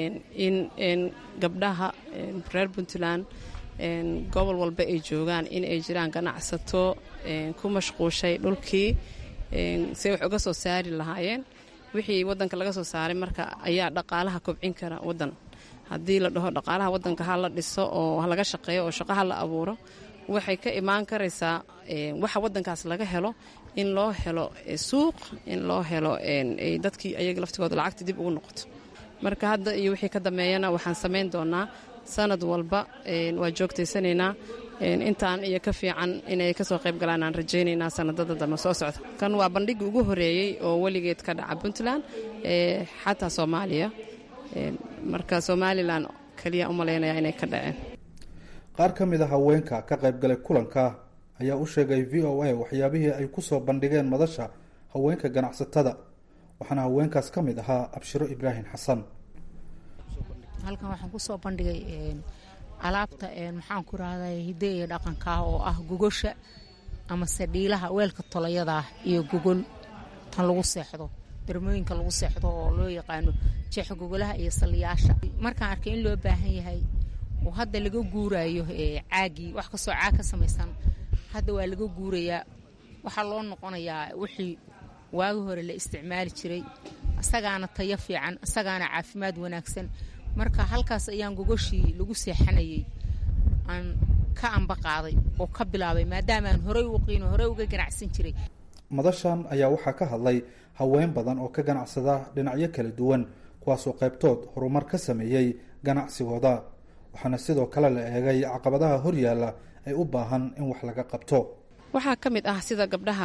in gabdhaha reer puntland gobol walba ay joogaan in ay jiraan ganacsato ku mashquushay dhulkii say wax uga soo saari lahaayeen wixii wadanka laga soo saaray marka ayaa dhaqaalaha kobcin kara wadan haddii la dhaho dhaqaalaha wadanka ha la dhiso oo laga shaqeeyo oo shaqo ha la abuuro waxay ka imaan karaysaa waxa wadankaas laga helo in loo helo suuq in loo helo dadkii ayaga laftigooda lacagta dib ugu noqoto marka hadda iyo wixii ka dambeeyana waxaan samayn doonaa sanad walba waa joogtaysanaynaa intaan iyo ka fiican inay kasoo qayb galaan aan rajaynaynaa sanadada dambe soo socda kan waa bandhigii ugu horeeyey oo weligeed ka dhaca puntland xataa soomaaliya marka somalilan kaliya u malaynaya inay ka dhaceen qaar ka mid a haweenka ka qaybgalay kulanka ayaa u sheegay v o a waxyaabihii ay kusoo bandhigeen madasha haweenka ganacsatada waxaana haweenkaas ka mid ahaa abshiro ibraahim xasan halkan waxaan kusoo bandhigay alaabta maxaan ku rahday hidde iyo dhaqankaa oo ah gogosha amase dhiilaha weelka tolayadaa iyo gogol tan lagu seexdo darmooyinka lagu seexdo oo loo yaqaano jeexa gogolaha iyo saliyaasha markaan arkay in loo baahan yahay oo hadda laga guuraayo caagii wax kastoo caag ka samaysan hadda waa laga guurayaa waxaa loo noqonayaa wixii waagi hore la isticmaali jiray isagaana tayo fiican isagaana caafimaad wanaagsan marka halkaas ayaan gogoshii lagu seexanayay aan ka amba qaaday oo ka bilaabay maadaama aan horey u qiino horey uga ganacsan jiray madashan ayaa waxaa ka hadlay haween badan oo ka ganacsada dhinacyo kala duwan kuwaasoo qaybtood horumar ka sameeyey ganacsigooda waxaana sidoo kale la eegay caqabadaha horyaalla ay u baahan in wax laga qabto waxaa ka mid ah sida gabdhaha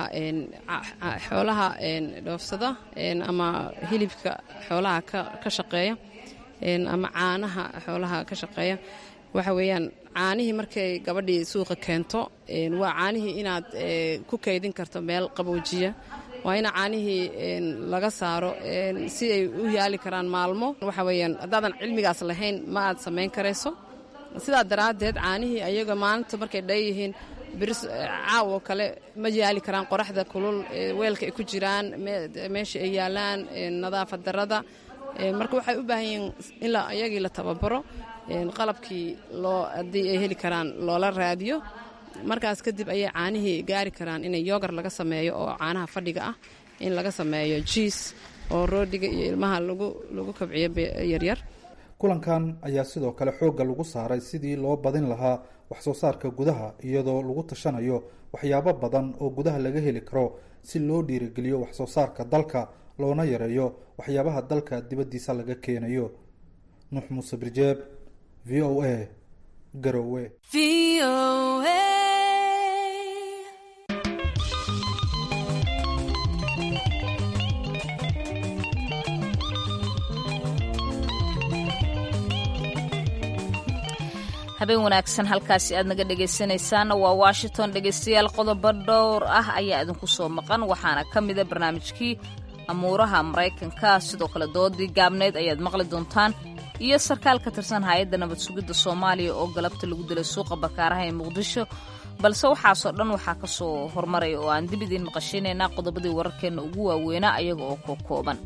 xoolaha dhoofsada ama hilibka xoolaha ka shaqeeya ama caanaha xoolaha ka shaqeeya waxa weeyaan caanihii markay gabadhii suuqa keento waa caanihii inaad ku kaydin karto meel qaboojiya waa ina caanihii laga saaro si ay u yaali karaan maalmo waxa weyaan haddaadan cilmigaas lahayn ma aad samayn karayso sidaa daraaddeed caanihii ayaga maalinta markay dhanyihiin biris caawo kale ma yaali karaan qoraxda kulul weelka ay ku jiraan meesha ay yaalaan nadaafad darada marka waxay u baahan yihiin ilaa ayagii la tababaro qalabkii loo haddii ay heli karaan loola raadiyo markaas kadib ayay caanihii gaari karaan inay yogar laga sameeyo oo caanaha fadhiga ah in laga sameeyo jiis oo roodhiga iyo ilmaha lagu kabciyo yaryar kulankan ayaa sidoo kale xoogga lagu saaray sidii loo badin lahaa waxsoo saarka gudaha iyadoo lagu tashanayo waxyaabo badan oo gudaha laga heli karo si loo dhiirigeliyo waxsoo saarka dalka loona yareeyo waxyaabaha dalka dibaddiisa laga keenayo nuux muuse birjeeb v o a garowe habeen wanaagsan halkaasi aad naga dhegaysanaysaana waa washington dhegaystayaal qodobo dhowr ah ayaa idinku soo maqan waxaana ka mida barnaamijkii amuuraha maraykanka sidoo kale doodii gaabneyd ayaad maqli doontaan iyo sarkaal ka tirsan hay-adda nabad sugidda soomaaliya oo galabta lagu dilay suuqa bakaaraha ee muqdisho balse waxaasoo dhan waxaa ka soo hormaraya oo aan dib idiin maqashinaynaa qodobadii wararkeenna ugu waaweynaa ayaga oo ko kooban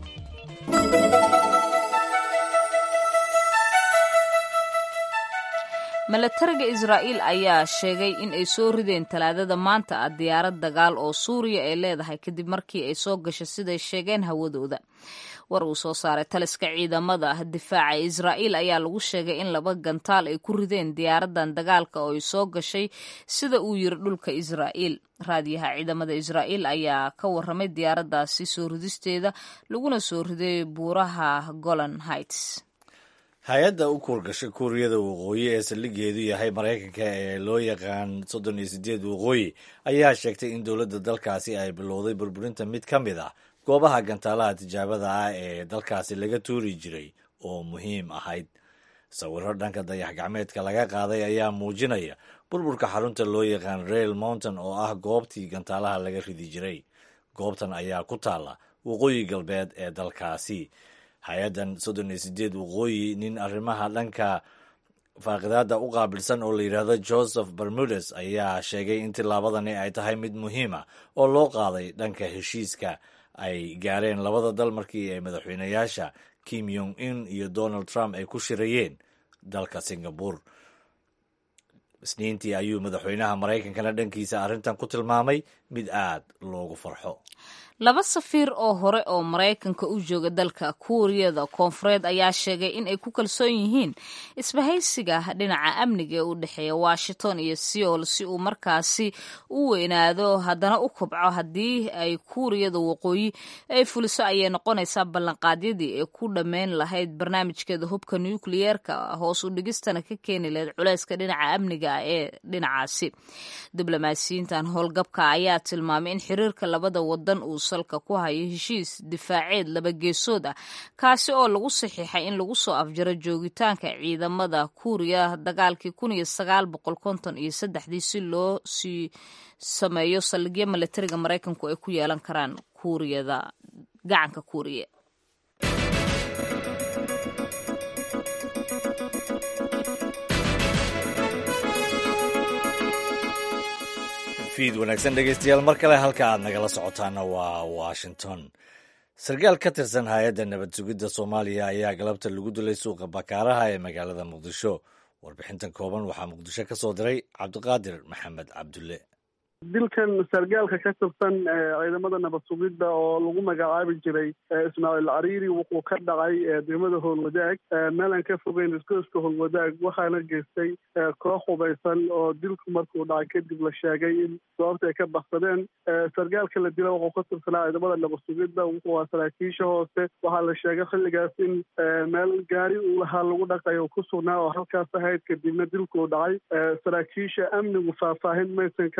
milatariga israa'iil ayaa sheegay in ay soo rideen talaadada maanta ah diyaarad dagaal oo suuriya ay leedahay kadib markii ay soo gashay siday sheegeen hawadooda war uu soo saaray taliska ciidamada difaaca israa'iil ayaa lagu sheegay in laba gantaal ay ku rideen diyaaradan dagaalka oo ay soo gashay sida uu yiri dhulka israa'iil raadiyaha ciidamada israa'iil ayaa ka waramay diyaaradaasi soo ridisteeda laguna soo riday buuraha golan heights hay-adda u kuurgashay kuuriyada waqooyi ee saldhigeedu yahay maraykanka ee loo yaqaan soddon iyo sideed waqooyi ayaa sheegtay in dowladda dalkaasi ay bilowday burburinta mid ka mid ah goobaha gantaalaha tijaabada ah ee dalkaasi laga tuuri jiray oo muhiim ahayd sawiro dhanka dayax gacmeedka laga qaaday ayaa muujinaya burburka xarunta loo yaqaan rail mountain oo ah goobtii gantaalaha laga ridi jiray goobtan ayaa ku taalla waqooyi galbeed ee dalkaasi hay-addan soddon iyo sideed waqooyi nin arrimaha dhanka faaqidaada u qaabilsan oo la yidhaahdo joseph bermudes ayaa sheegay in tillaabadani ay tahay mid muhiima oo loo qaaday dhanka heshiiska ay gaareen labada dal markii ay madaxweynayaasha kim yong in iyo donald trump ay ku shirayeen dalka singabore isniintii ayuu madaxweynaha maraykankana dhankiisa arrintan ku tilmaamay mid aad loogu farxo laba safiir oo hore oo maraykanka u jooga dalka kuuriyada koonfureed ayaa sheegay in ay ku kalsoon yihiin isbahaysiga dhinaca amniga ee u dhexeeya washington iyo seoul si uu markaasi u weynaado haddana u kobco haddii ay kuuriyada waqooyi ay fuliso ayay noqonaysaa ballanqaadyadii ee ku dhammayn lahayd barnaamijkeeda hubka nukliyeerka hoos u dhigistana ka keeni lahayd culayska dhinaca amniga ee dhinacaasi diblomaasiyiintan howlgabka ayaa tilmaamay in xiriirka labada wadan uu salka ku hayo heshiis difaaceed laba geesood ah kaasi oo lagu saxiixay in lagu soo afjaro joogitaanka ciidamada kuuriya dagaalkii kun iyo sagaal boqol konton iyo saddexdii si loo sii sameeyo saldhigyo milatariga maraykanku ay ku yeelan karaan kuuriyada gacanka kuuriya fiid wanaagsan dhegeystayaal mar kale halka aad nagala socotaana waa washington sarkaal ka tirsan hay-adda nabad sugidda soomaaliya ayaa galabta lagu dilay suuqa bakaaraha ee magaalada muqdisho warbixintan kooban waxaa muqdisho ka soo diray cabdiqaadir maxamed cabdulle dilkan sargaalka ka tirsan ciidamada nabad sugidda oo lagu magacaabi jiray ismaaciil cariiri wuxuu ka dhacay degmada howlwadaag meelaan ka fogeyn iskooska howlwadaag waxaana geystay koox hubaysan oo dilku markuu dhacay kadib la sheegay in goobta ay ka baxsadeen sargaalka la dila wuxuu ka tirsanaa ciidamada nabad sugidda wuxuu ahaa saraakiisha hoose waxaa la sheegay xilligaas in meel gaari uu lahaa lagu dhaqay oo ku sugnaa oo halkaas ahayd kadibna dilkuu dhacay saraakiisha amnigu faahfaahin maysan ka bixin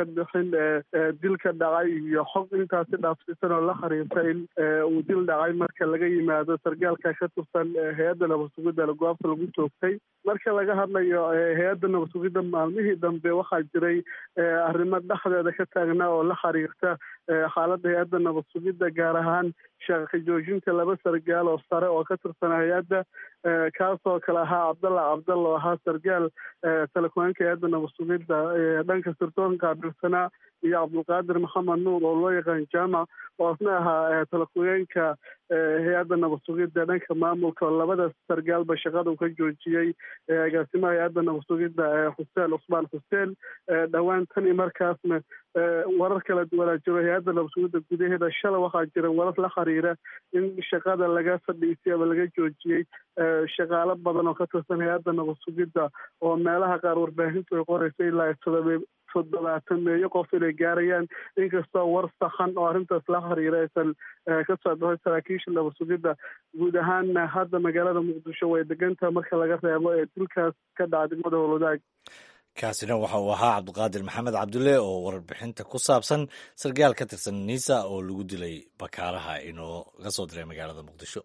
in dil ka dhacay iyo xog intaasi dhaafsiisan oo la xiriirta in uu dil dhacay marka laga yimaado sargaalka ka tirsan hay-adda nabad sugidda goobta lagu toogtay marka laga hadlayo hay-adda nabad sugidda maalmihii dambe waxaa jiray arrimo dhexdeeda ka taagnaa oo la xiriirta xaaladda hay-adda nabad sugidda gaar ahaan shaqa joojinta laba sargaal oo sare oo ka tirsan hay-adda kaasoo kale ahaa cabdalla cabdalla oo ahaa sargaal telekoonka hay-adda nabad sugidda dhanka sirdoonka qaabilsanaa iyo cabdulqaadir maxamed nuur oo loo yaqaan jaamac oo asna ahaa telekoyeenka hay-adda nabad sugidda dhanka maamulka oo labada sargaalba shaqada uu ka joojiyey agaasimaha hay-adda nabad sugidda xuseen cusmaan xuseen dhowaan tan i markaasna warar kala duwanaa jiro hay-adda nabad sugidda gudaheeda shalay waxaa jira warar la xiriira in shaqada laga fadhiisay ama laga joojiyey shaqaalo badan oo ka tirsan hay-adda nabad sugidda oo meelaha qaar warbaahintu ay qorayso ilaa todoba toddobaatan meeyo qof inay gaarayaan inkastoo war saxan oo arrintaas la xiriira aysan ka soo baxay saraakiisha nabad sugidda guud ahaanna hadda magaalada muqdisho way degantaha marka laga reebo ee dilkaas ka dhaca degmada howlwadaag kaasina waxa uu ahaa cabdiqaadir maxamed cabdulle oo warbixinta ku saabsan sargaal ka tirsan niisa oo lagu dilay bakaaraha inoo ka soo diray magaalada muqdisho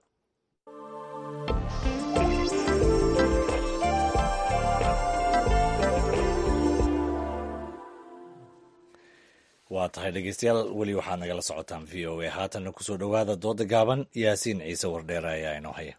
waa tahay dhegeystayaal weli waxaad nagala socotaan v o a haatanna kusoo dhowaada dooda gaaban yaasiin ciise wardheere ayaa inoo haya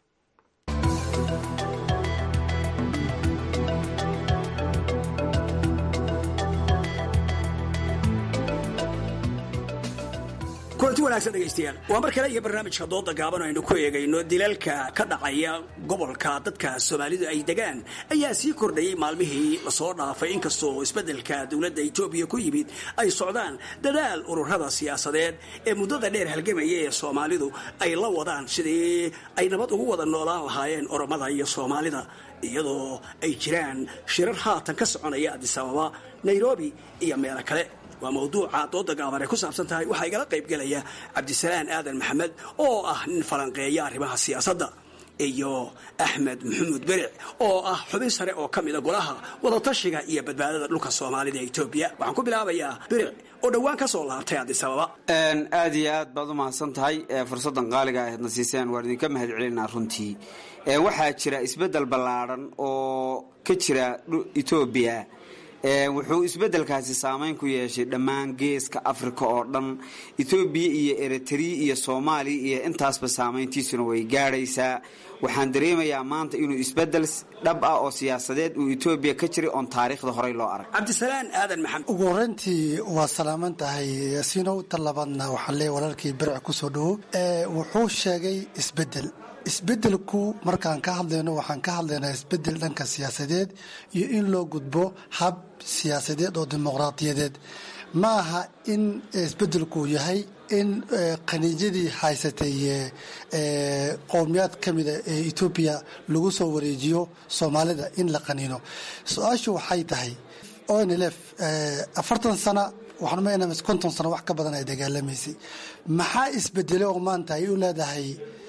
kulanti wanaagsan dhegaystayaal waa mar kale iyo barnaamijka dooda gaaban aynu ku eegayno dilalka ka dhacaya gobolka dadka soomaalidu ay degaan ayaa sii kordhayay maalmihii lasoo dhaafay inkastoo isbeddelka dowladda etoobiya ku yimid ay socdaan dadaal ururada siyaasadeed ee muddada dheer halgamaya ee soomaalidu ay la wadaan sidii ay nabad ugu wada noolaan lahaayeen oromada iyo soomaalida iyadoo ay jiraan shirar haatan ka soconaya adisababa nairobi iyo meelo kale waa mawduuca dooda gaaban ay ku saabsan tahay waxaa igala qaybgelaya cabdisalaan aadan maxamed oo ah nin falanqeeya arrimaha siyaasadda iyo axmed maxamuud beric oo ah xubin sare oo ka mida golaha wadatashiga iyo badbaadada dhulka soomaalida ee etoobiya waxaan ku bilaabayaa beric oo dhowaan ka soo laabtay adisababa aad iyo aad baad u mahadsan tahay fursaddan qaaliga aheedna siiseen waan idinka mahad celinaa runtii waxaa jira isbeddel ballaadhan oo ka jira etoobiya wuxuu isbeddelkaasi saameyn ku yeeshay dhammaan geeska afrika oo dhan etoobiya iyo eritrea iyo soomaaliya iyo intaasba saameyntiisuna way gaadhaysaa waxaan dareemayaa maanta inuu isbeddel dhab ah oo siyaasadeed uu etoobiya ka jiray oon taariikhda horey loo arag cabdisalaan aadan maxamed ugu horreyntii waa salaaman tahay yaasiinow tan labaadna waxaan leeyahy walaalkii beric kusoo dhowo wuxuu sheegay isbeddel isbeddelku markaan ka hadlayno waxaan ka hadlaynaa isbeddel dhanka siyaasadeed iyo in loo gudbo hab siyaasadeed oo dimuqraadiyadeed ma aha in isbeddelku yahay in qaniijadii haysatay qowmiyaad ka mida ee etoobiya lagu soo wareejiyo soomaalida in la qaniino su-aashu waxay tahay onlf afartan sana waxaan konton sano wax ka badan ay dagaalamaysay maxaa isbedelay oo maanta ay u leedahay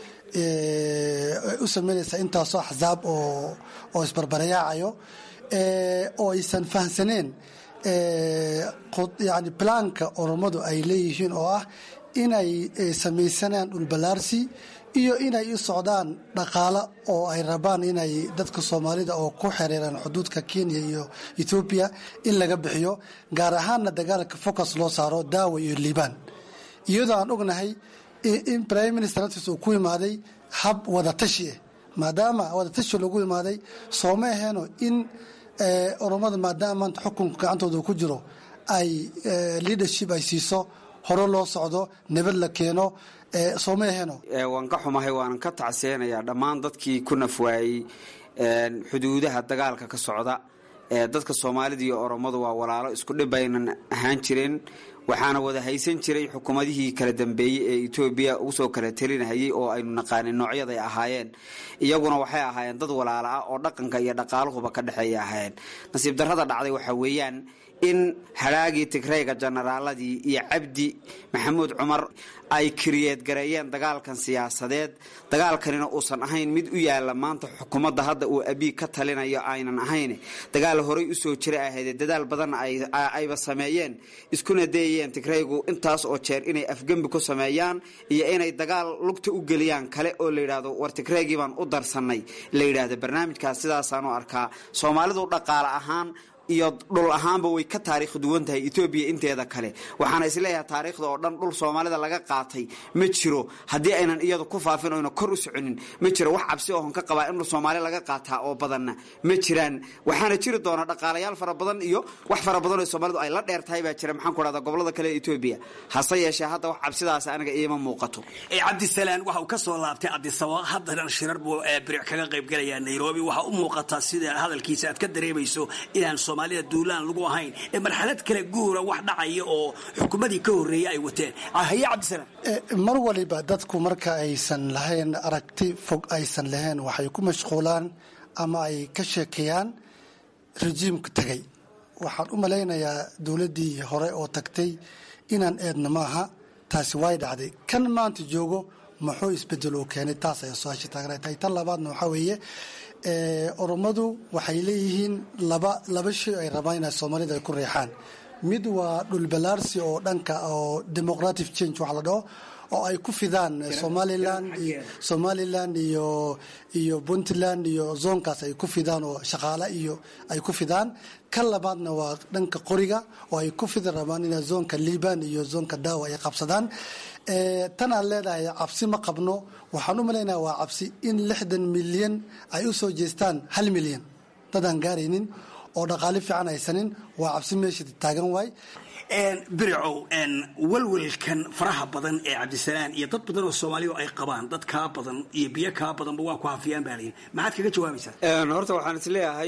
u sameynaysaa intaasoo axsaab oo oo isbarbarayaacayo oo aysan fahamsaneen yani balaanka oromadu ay leeyihiin oo ah inay samaysanaan dhulballaarsi iyo inay u socdaan dhaqaalo oo ay rabaan inay dadka soomaalida oo ku xereeraan xuduudka kenya iyo ethoobiya in laga bixiyo gaar ahaanna dagaalka focus loo saaro daawa iyo liibaan iyadoo aan ognahay in prime minister naftiis uu ku imaaday hab wadatashi ah maadaama wadatashi lagu imaaday sooma aheeno in oromada maadaama maanta xukunka gacantooda ku jiro ay leadership ay siiso hore loo socdo nabad la keeno sooma aheeno waan ka xumahay waanan ka tacseenayaa dhammaan dadkii ku nafwaayey xuduudaha dagaalka ka socda dadka soomaalida iyo oromadu waa walaalo isku dhib aynan ahaan jireen waxaana wada haysan jiray xukuumadihii kala dambeeyey ee etoobiya usoo kala telinahayay oo aynu naqaanin noocyaday ahaayeen iyaguna waxay ahaayeen dad walaalo ah oo dhaqanka iyo dhaqaaluhuba ka dhexeeya ahaayeen nasiib darrada dhacday waxaa weeyaan in hadhaagii tigrayga jenaraaladii iyo cabdi maxamuud cumar ay kiriyeed gareeyeen dagaalkan siyaasadeed dagaalkanina uusan ahayn mid u yaala maanta xukuumadda hadda uu abiy ka talinayo aynan ahayn dagaal horay usoo jira ahayd dadaal badanna ayba sameeyeen iskuna dayayeen tigraygu intaas oo jeer inay afgembi ku sameeyaan iyo inay dagaal lugta u geliyaan kale oo la yidhaahdo war tigraygii baan u darsannay la yidhaahdo barnaamijkaas sidaasaan u arkaa soomaalidu dhaqaale ahaan iyo dhul ahaanba way ka taariikh duwan tahay etoobiya inteeda kale waxaana isleeyahay taariikhda oo dhan dhul soomaalida laga qaatay ma jiro haddii aynan iyadu ku faafin oyna kor u soconin ma jiro wax cabsi ohon ka qabaa in dhul soomaali laga qaataa oo badanna ma jiraan waxaana jiri doona dhaqaalayaal fara badan iyo wax fara badan oo soomaalidu ay la dheer tahay baa jira maxaan ku dhahdaa gobolada kale ee etoobiya hase yeeshee hadda wax cabsidaas aniga iima muuqato cabdisalaan waxa uu ka soo laabtay cabdisaba haddana shirar buu biric kaga qaybgalayaa nairobi waxaa u muuqataa sida hadalkiisa aad ka dareemayso inaan soomaalida duulaan lagu ahayn ee marxalad kale guura wax dhacaya oo xukuumadii ka horreeyay ay wateen haye cabdisalaam mar waliba dadku marka aysan lahayn aragti fog aysan lahayn waxay ku mashquulaan ama ay ka sheekeeyaan rejiimka tegay waxaan u malaynayaa dowladdii hore oo tagtay inaan eedna maaha taasi way dhacday kan maanta joogo muxuu isbedel uu keenay taas ayaa su-aasha taagna tahay tan labaadna waxaa weeye orommadu waxay leeyihiin laba laba shay ay rabaan inay soomaalida ay ku reexaan mid waa dhulbalaarsi oo dhanka oo democratic change waxa la dhaho oo ay ku fidaan somaliland iyo somaliland iyo iyo puntland iyo zoonkaas ay ku fidaan oo shaqaale iyo ay ku fidaan kan labaadna waa dhanka qoriga oo ay ku fidi rabaan ina zoonka liban iyo zoonka daawa ay qabsadaan tan aan leedahay cabsi ma qabno waxaan u malaynaya waa cabsi in lixdan milyan ay u soo jeestaan hal milyan dadaan gaaraynin oo dhaqaale fiican haysanin waa cabsi meesha taagan waay biricow walwalkan faraha badan ee cabdisalaan iyo dad badan oo soomaaliya ay qabaan dad kaa badan iyo biyo kaa badanba waa ku hafiyaan baa layihi maxaad kaga jawaabaysaa horta waxaan isleeyahay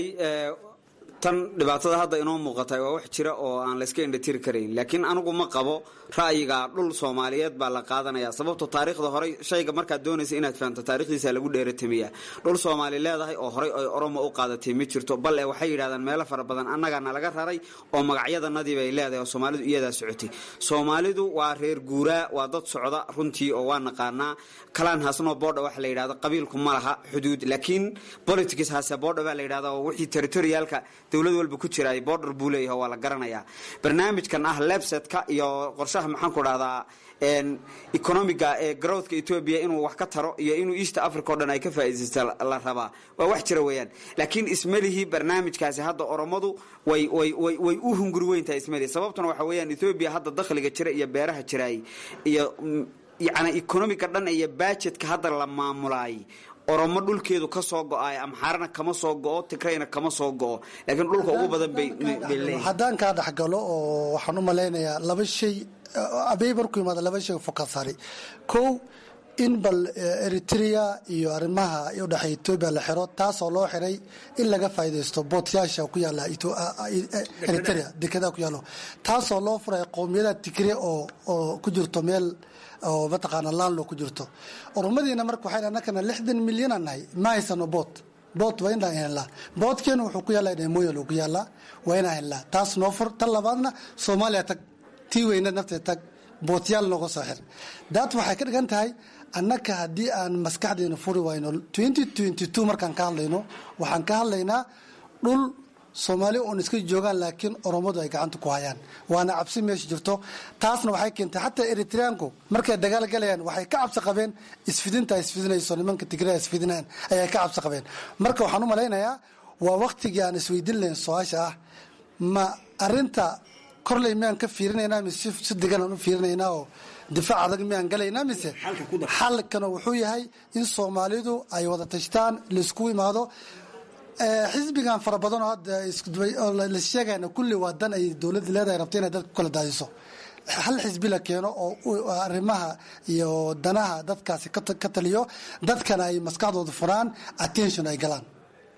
tan dhibaatada hadda inoo muuqatay waa wax jira oo aan layska indhatiri karayn laakiin anigu ma qabo ra'yiga dhul soomaaliyeed baa la qaadanaya sababto taariikhda horey shayga markaad doonaysa inaad fahamto taarikhdiisa lagu dheeratamiyaa dhul soomaali leedahay oo horey ay oromo u qaadatay ma jirto bal e waxay yidhahdaan meelo fara badan annagana laga raray oo magacyadanadii bay leedahay oo soomaalidu iyadaa socotay soomaalidu waa reer guuraa waa dad socda runtii oo waa naqaanaa kalaan hasno boodha waxa la yidhahdo qabiilku ma laha xuduud laakiin politics hase boodha baa la yidhahda oo wixii territorialka dowlad walba ku jira border buu leeyahay waa la garanayaa barnaamijkan ah lebsetka iyo qorshaha maxaan ku dhahdaa economiga ee growthka etoobiya inuu wax ka taro iyo inuu east africa o dhan ay ka faa'iidaysta la rabaa waa wax jira weeyaan laakiin ismalihii barnaamijkaasi hadda oromadu way way way way u hunguri weyntahay ismalihi sababtuna waxa weeyaan etoobiya hadda dakhliga jira iyo beeraha jiraay iyo yacni economiga dhan iyo budgetka hadda la maamulaay oromo dhulkeedu ka soo go-ay amxaarana kama soo go-o tigrayna kama soo go-o laakiin dhulka ugu badan bay leeyihin haddaan kaa dhexgalo oo waxaan u malaynayaa laba shay abey markuu yimaada laba shay fokasari kow in bal eritrea iyo arrimaha udhexeeya etoobiya la xiro taasoo loo xiray in laga faa'iidaysto bootyaasha ku yaala eritrea dekedaa ku yaalo taasoo loo furay qowmiyada tigre oo oo ku jirto meel oo mataqaana laanlo ku jirto oromadiina marka waxay annakana lixdan milyanaan nahay ma haysano boot boot waa inaan helnaa bootkeena wuxuu ku yaallaa dhemoyal ku yaallaa waa inaan helnaa taas noo fur tan labaadna soomaaliya tag tii weyna nafteed tag bootyaal nooga soo xir daat waxay ka dhigan tahay annaka haddii aan maskaxdeena furi wayno markaan ka hadlayno waxaan ka hadlaynaa dhul soomaali oon iska joogaan laakiin oromadu ay gacanta ku hayaan waana cabsi meesha jirto taasna waxay keentay xataa eritreanku markay dagaal galayaan waxay ka cabsi qabeen isfidinta isfidinayso nimanka tigraa isfidinaan ayay ka cabsi qabeen marka waxaan u malaynayaa waa waktigii aan isweydiin lahayn su-aasha ah ma arinta korley miyaan ka fiirinaynaa mise si degan aan u fiirinaynaa oo difaac adag miyaan galaynaa mise xalkana wuxuu yahay in soomaalidu ay wada tashtaan laisku imaado xisbigan fara badan oo hadda la sheegayna kulli waa dan ay dowladda leedahay rabto inay dadka ku kala daadiso hal xisbi la keeno oo arrimaha iyo danaha dadkaasi ka taliyo dadkana ay maskaxdooda furaan attention ay galaan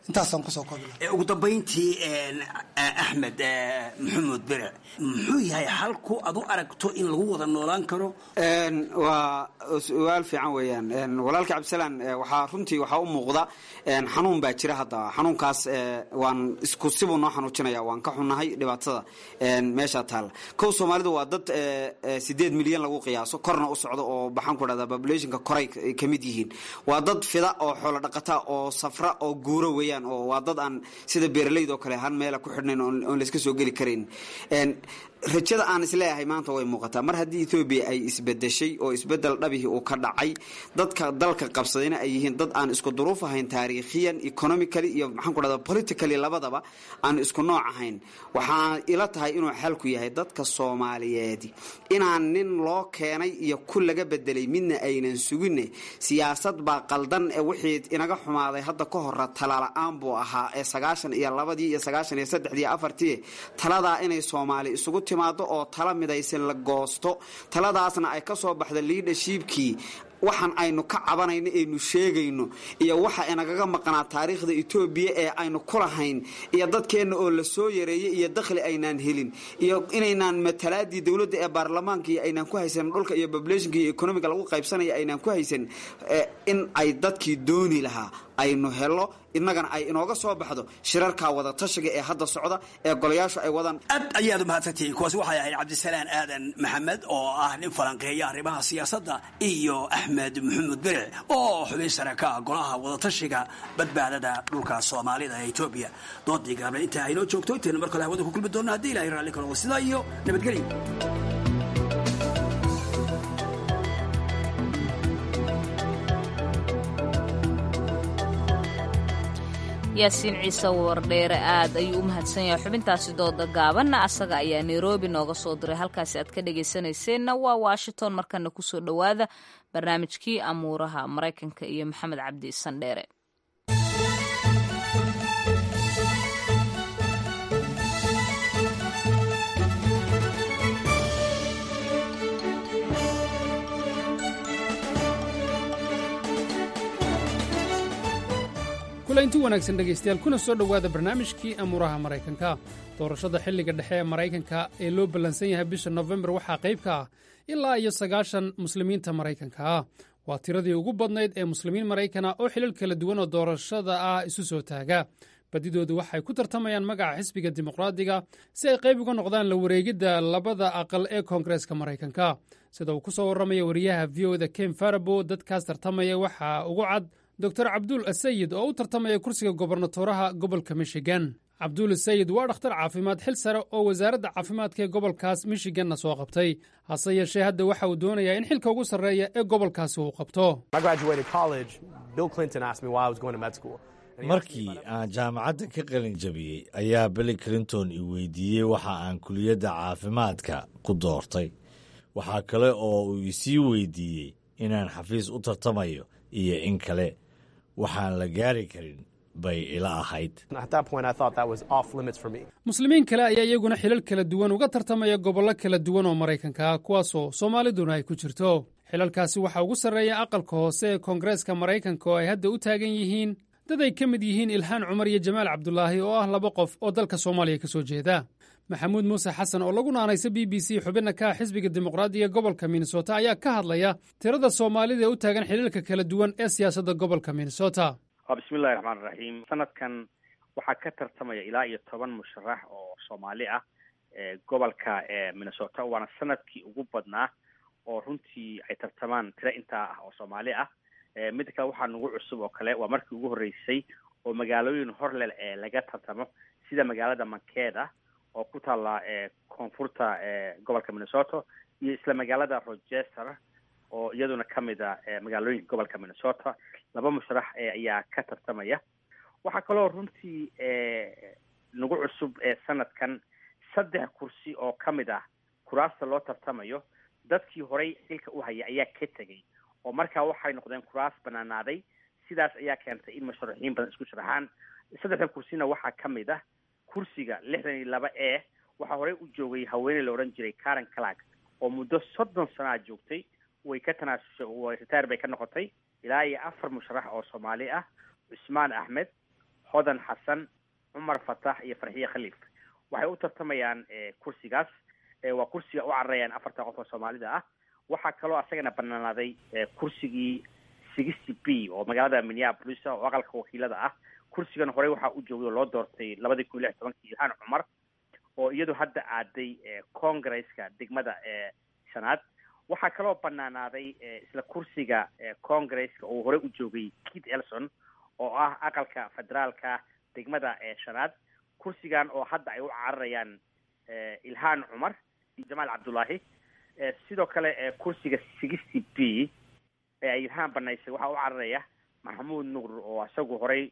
intaasaan kusoo koobi ugu dambayntii axmed maxamuud bere muxuu yahay halku ad u aragto in lagu wada noolaan karo waa su-aal fiican weeyaan walaalka cabdisalaan waxaa runtii waxaa u muuqda xanuun baa jira hadda xanuunkaas waan isku sibuu noo xanuujinaya waan ka xunnahay dhibaatada meesha taalla kow soomaalidu waa dad sideed milyan lagu qiyaaso korna u socdo oo baxaan ku dhahda populationka koray ka mid yihiin waa dad fida oo xoolo dhaqata oo safra oo guuro weeyaan oo waa dad aan sida beeraleyda oo kale han meela ku xidhnayn oon layska soo geli karayn rajada aan isleeyahay maanta way muuqataa mar haddii ethoobiya ay isbedeshay oo isbedel dhabihii uu ka dhacay dadka dalka qabsadayna ay yihiin dad aan isku duruuf ahayn taariikhiyan economically iyo maxaan ku dhahda politically labadaba aan isku nooc ahayn waxaa ila tahay inuu xalku yahay dadka soomaaliyeed inaan nin loo keenay iyo ku laga bedelay midna aynan suginne siyaasad baa qaldan ee wixii inaga xumaaday hadda ka hora talala-aan buu ahaa ee sagaashan iyo labadii iyo sagaashan iyo saddexdii afartii taladaa inay soomaali isugu timaado oo tala midaysan la goosto taladaasna ay ka soo baxda liidhashiibkii waxaan aynu ka cabanayno aynu sheegayno iyo waxa inagaga maqnaa taariikhda etoobiya ee aynu ku lahayn iyo dadkeenna oo la soo yareeyey iyo dakhli aynaan helin iyo inaynaan matalaadii dowladda ee baarlamaanka iyo aynaan ku haysan dhulka iyo populationka iyo economiga lagu qaybsanaya aynaan ku haysan in ay dadkii dooni lahaa aynu helo innagana ay inooga soo baxdo shirarkaa wada tashiga ee hadda socda ee golayaashu ay wadaan aad ayaad umahadsantihiin kuwaasi waxay ahayd cabdisalaan aadan maxamed oo ah nin falanqeeya arrimaha siyaasadda iyo axmed maxamuud beric oo xubin sare ka ah golaha wadatashiga badbaadada dhulka soomaalida ee etoobiya doodii gaabna intaa aynoo joogto intaynu mar kale hawada ku kulmi doonna haddii ilahay raalli karo sidaa iyo nabadgelyo yaasiin ciise wardheere aad ayuu u mahadsan yahay xubintaasi dooda gaabanna asaga ayaa nairobi nooga soo diray halkaasi aad ka dhagaysanayseena waa washington markana kusoo dhowaada barnaamijkii amuuraha maraykanka iyo maxamed cabdi sandheere kulaynti wanaagsan dhegaystayaal kuna soo dhowaada barnaamijkii amuuraha maraykanka doorashada xilliga dhexe ee maraykanka ee loo ballansan yahay bisha nofembar waxaa qayb ka ah ilaa iyo sagaashan muslimiinta maraykanka ah waa tiradii ugu badnayd ee muslimiin maraykana oo xilal kala duwan oo doorashada ah isu soo taaga badidoodu waxay ku tartamayaan magaca xisbiga dimuqraadiga si ay qayb uga noqdaan la wareegidda labada aqal ee koongareeska maraykanka sida uu ku soo warramaya wariyaha v o da ken farabo dadkaas tartamaya waxaa ugu cad dor cabduul asayid oo u tartamaya kursiga gobernatoraha gobolka michigan cabduul asayid waa dhakhtar caafimaad xil sare oo wasaaradda caafimaadka ee gobolkaas michiganna soo qabtay hase yeeshee hadda waxa uu doonayaa in xilka ugu sarreeya ee gobolkaasi uu qabto markii aan jaamacadda ka qalin jabiyey ayaa billy clinton i weydiiyey waxa aan kuliyadda caafimaadka ku doortay waxaa kale oo uu isii weydiiyey inaan xafiis u tartamayo iyo in kale waxaan la gaari karin bay ila ahayd muslimiin kale ayaa iyaguna xilal kala duwan uga tartamaya gobollo kala duwan oo maraykanka ah kuwaasoo soomaaliduna ay ku jirto xilalkaasi waxaa ugu sarreeya aqalka hoose ee koongareeska maraykanka oo ay hadda u taagan yihiin dad ay ka mid yihiin ilhaan cumar iyo jamaal cabdulaahi oo ah laba qof oo dalka soomaaliya ka soo jeeda maxamuud muuse xasan oo lagu naanaysa b b c xubinna ka ah xisbiga dimuqraadiga gobolka minnesota ayaa ka hadlaya tirada soomaalida ee u taagan xiliilka kala duwan ee siyaasadda gobolka minnesota bismillahi raxmaan raxiim sanadkan waxaa ka tartamaya ilaa iyo toban musharax oo soomaali ah gobolka minnesota waana sanadkii ugu badnaa oo runtii ay tartamaan tiro intaa ah oo soomaali ah midda kale waxaa nagu cusub oo kale waa markii ugu horreysay oo magaalooyin horlel ee laga tartamo sida magaalada mankeeda oo ku taalla koonfurta gobolka minnesota iyo isla magaalada rochester oo iyaduna ka mid a magaalooyinka gobolka minnesota laba musharax ayaa ka tartamaya waxaa kaloo runtii nagu cusub sanadkan saddex kursi oo ka mid ah kuraasta loo tartamayo dadkii horey xilka u haya ayaa ka tegay oo markaa waxay noqdeen kuraas banaanaaday sidaas ayaa keentay in musharaxiin badan isku sharaxaan saddexda kursina waxaa ka mid ah kursiga lixdan iyo laba e waxaa horey u joogay haweeney la odhan jiray karen clark oo muddo soddon sanaa joogtay way ka tanaasushay ritaar bay ka noqotay ilaa iyo afar musharax oo soomaali ah cusmaan axmed hodan xasan cumar fatax iyo farxiye khaliif waxay u tartamayaan kursigaas waa kursiga u cararayaan afartan qof oo soomaalida ah waxaa kaloo asagana banaanaaday kursigii sixty b oo magaalada minneapolis oo aqalka wakiilada ah kursigan horey waxaa u joogay oo loo doortay labadii kun iyo lix tobankii ilhaan cumar oo iyadu hadda aaday congresska degmada shanaad waxaa kaloo banaanaaday isla kursiga congresska oo horey u joogay kit elson oo ah aqalka federaalka degmada shanaad kursigan oo hadda ay u cararayaan ilhaan cumar iyo jamaal cabdullaahi sidoo kale kursiga sixty b ee ay ilhaan banaysay waxaa u cararaya maxamuud nuur oo isagu horey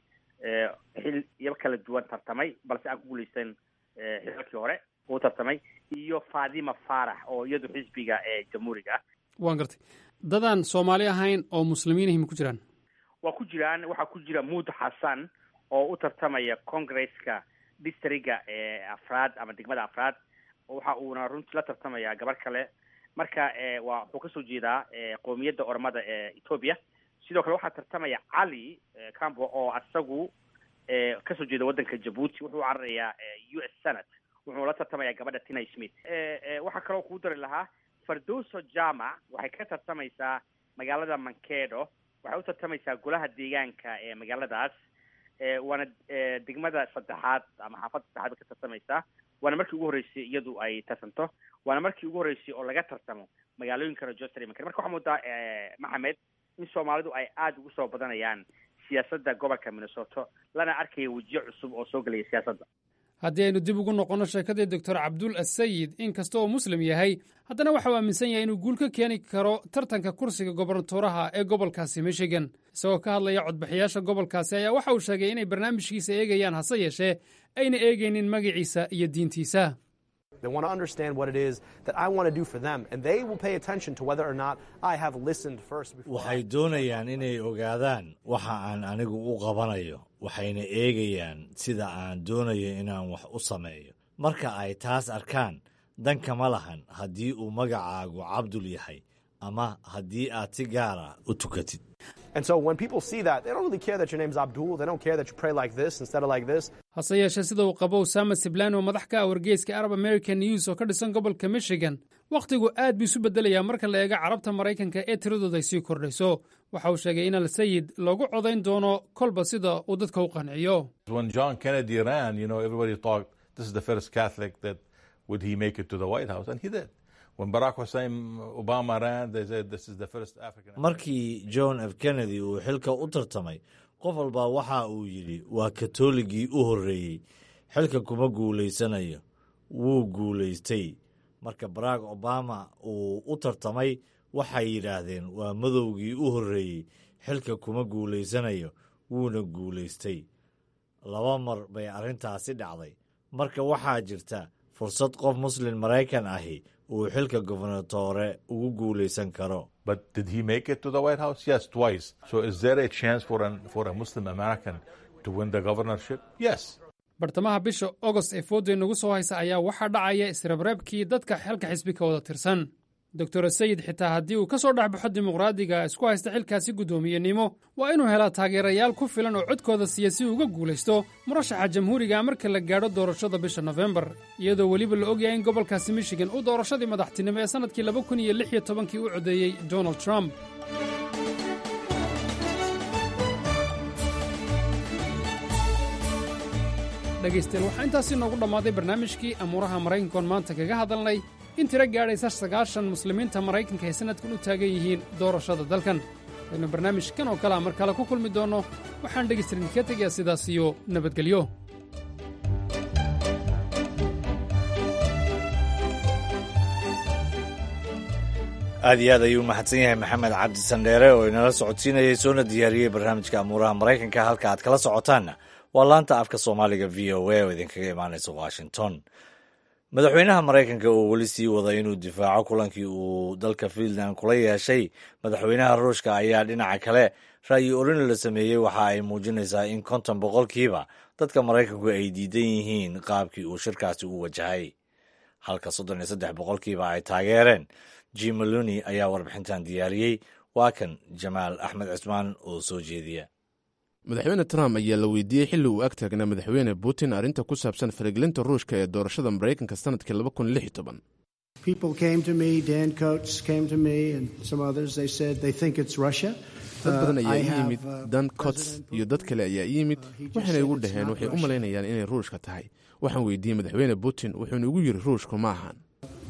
xil iyo kala duwan tartamay balse aan ku guuleysan xilalkii hore uu tartamay iyo fatima faarax oo iyadu xisbiga jamhuuriga ah waan gartay dadaan soomaali ahayn oo muslimiinahim ku jiraan waa ku jiraan waxaa ku jira muud xasan oo u tartamaya congresska districga afraad ama degmada afraad waxa uuna runtii la tartamaya gabar kale marka waa wuxuu kasoo jeedaa qowmiyadda ormada ee ethoobia sidoo kale waxaa tartamaya cali cambo oo isagu kasoo jeeda waddanka jabuuti wuxuu cararayaa u s senate wuxuu la tartamaya gabadha tina smith waxaa kaloo kuu dari lahaa fardoso jamac waxay ka tartamaysaa magaalada mankedo waxay u tartamaysaa golaha deegaanka ee magaaladaas waana degmada saddexaad ama xaafadda saddexaad bay ka tartamaysaa waana markii ugu horreysay iyadu ay tartanto waana markii ugu horreysay oo laga tartamo magaalooyinka rochester marka waxaa moodaa maxamed in soomaalidu ay aada ugu soo badanayaan siyaasadda gobolka minnesota lana arkaya wejiyo cusub oo soo gelaya siyaasadda haddii aynu dib ugu noqonno sheekadii doctor cabdul asayid in kasta oo muslim yahay haddana waxa uu aaminsan yahay inuu guul ka keeni karo tartanka kursiga gobernatoraha ee gobolkaasi michigan isagoo ka hadlaya codbixiyaasha gobolkaasi ayaa waxa uu sheegay inay barnaamijkiisa eegayaan hase yeeshee ayna eegaynin magaciisa iyo diintiisa They want to understand what it is that I want to do for them, and they will pay attention to whether or not I have listened first before. waxay doonayaan inay ogaadaan waxa aan anigu u qabanayo waxayna eegayaan sida aan doonayo inaan wax u sameeyo marka ay taas arkaan dan kama lahan haddii uu magacaagu cabdul yahay ama haddii aad si gaara u tukatid And so when people see that, they don't really care that your name's Abdul. They don't care that you pray like this instead of like this. hase yeeshee sida uu qabo usama siblan oo madax ka ah wargeyska arab american news oo ka dhisan gobolka michigan wakhtigu aad buu isu bedelayaa marka la eego carabta maraykanka ee tiradooda ay sii kordhayso waxa uu sheegay in al-sayid loogu codayn doono kolba sida uu dadka u qanciyo When John Kennedy ran, you know, everybody thought this is the first Catholic that would he make it to the White House, and he did. When Barack Hussein Obama ran, they said this is the first African. markii john f kennedy uu xilka u tartamay qof walba waxa uu yidhi waa katooligii u horreeyey xilka kuma guulaysanayo wuu guulaystay marka barack obama uu u tartamay waxay yidhaahdeen waa madowgii u horreeyey xilka kuma guulaysanayo wuuna guulaystay laba mar bay arrintaasi dhacday marka waxaa jirta fursad qof muslin maraykan ahi uu xilka gobernatore ugu guulaysan karo But did he make it to the White House? Yes, twice. So is there a chance for an, for a Muslim American to win the governorship? Yes. bartamaha bisha ogost ee fooda inagu soo haysa ayaa waxaa dhacaya isreebreebkii dadka xilka xisbi ka wada tirsan doctor sayid xitaa haddii uu ka soo dhexbaxo dimuqraadiga isku haysta xilkaasi guddoomiyenimo waa inuu helaa taageerayaal ku filan oo codkooda siiya si uu uga guulaysto murashaxa jamhuuriga marka la gaadho doorashada bisha nofembar iyadoo weliba la ogyahay in gobolkaasi michigan uu doorashadii madaxtinimo ee sannadkii laba kun iyo lix iyo tobankii u codeeyey donald trump dhegaystayaal waxaa intaasi noogu dhammaaday barnaamijkii amuuraha maraykankoon maanta kaga hadalnay in tiro gaadhaysa sagaashan muslimiinta maraykanka ay sannadkan u taagan yihiin doorashada dalkan aynu barnaamijkan oo kalea mar kale ku kulmi doonno waxaan dhegaystayaal idinka tegayaa sidaas iyo nabadgelyo aad iyo aad ayuu mahadsan yahay maxamed cabdi sandheere oo inala socodsiinayay soona diyaariyey barnaamijka amuuraha maraykanka halka aad kala socotaanna waa laanta afka soomaaliga v o a oo idinkaga imaanaysa washington madaxweynaha maraykanka oo weli sii wada inuu difaaco kulankii uu dalka fiinland kula yeeshay madaxweynaha ruushka ayaa dhinaca kale ra'yi orin la sameeyey waxa ay muujinaysaa in konton boqolkiiba dadka maraykanku ay diidan yihiin qaabkii uu shirkaasi u wajahay halka soddon iyo saddex boqolkiiba ay taageereen jim maloni ayaa warbixintan diyaariyey waa kan jamaal axmed cismaan oo soo jeediya madaxweyne trump ayaa la weydiiyey xilli uu ag taagnaa madaxweyne putin arrinta ku saabsan faragelinta ruushka ee doorashada maraykanka sanadkii dad badan ayaa ii yimid dan cots iyo dad kale ayaa ii yimid waxayna igu dhaheen waxay u malaynayaan inay ruushka tahay waxaan weydiiyey madaxweyne putin wuxuuna igu yidhi ruushku ma ahan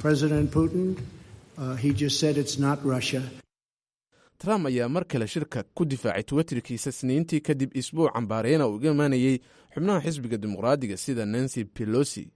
trump ayaa mar kale shirka ku difaacay twitterkiisa sniintii kadib isbuuc cambaareena uu iga imaanayey xubnaha xisbiga dimuqraadiga sida nancy pelosi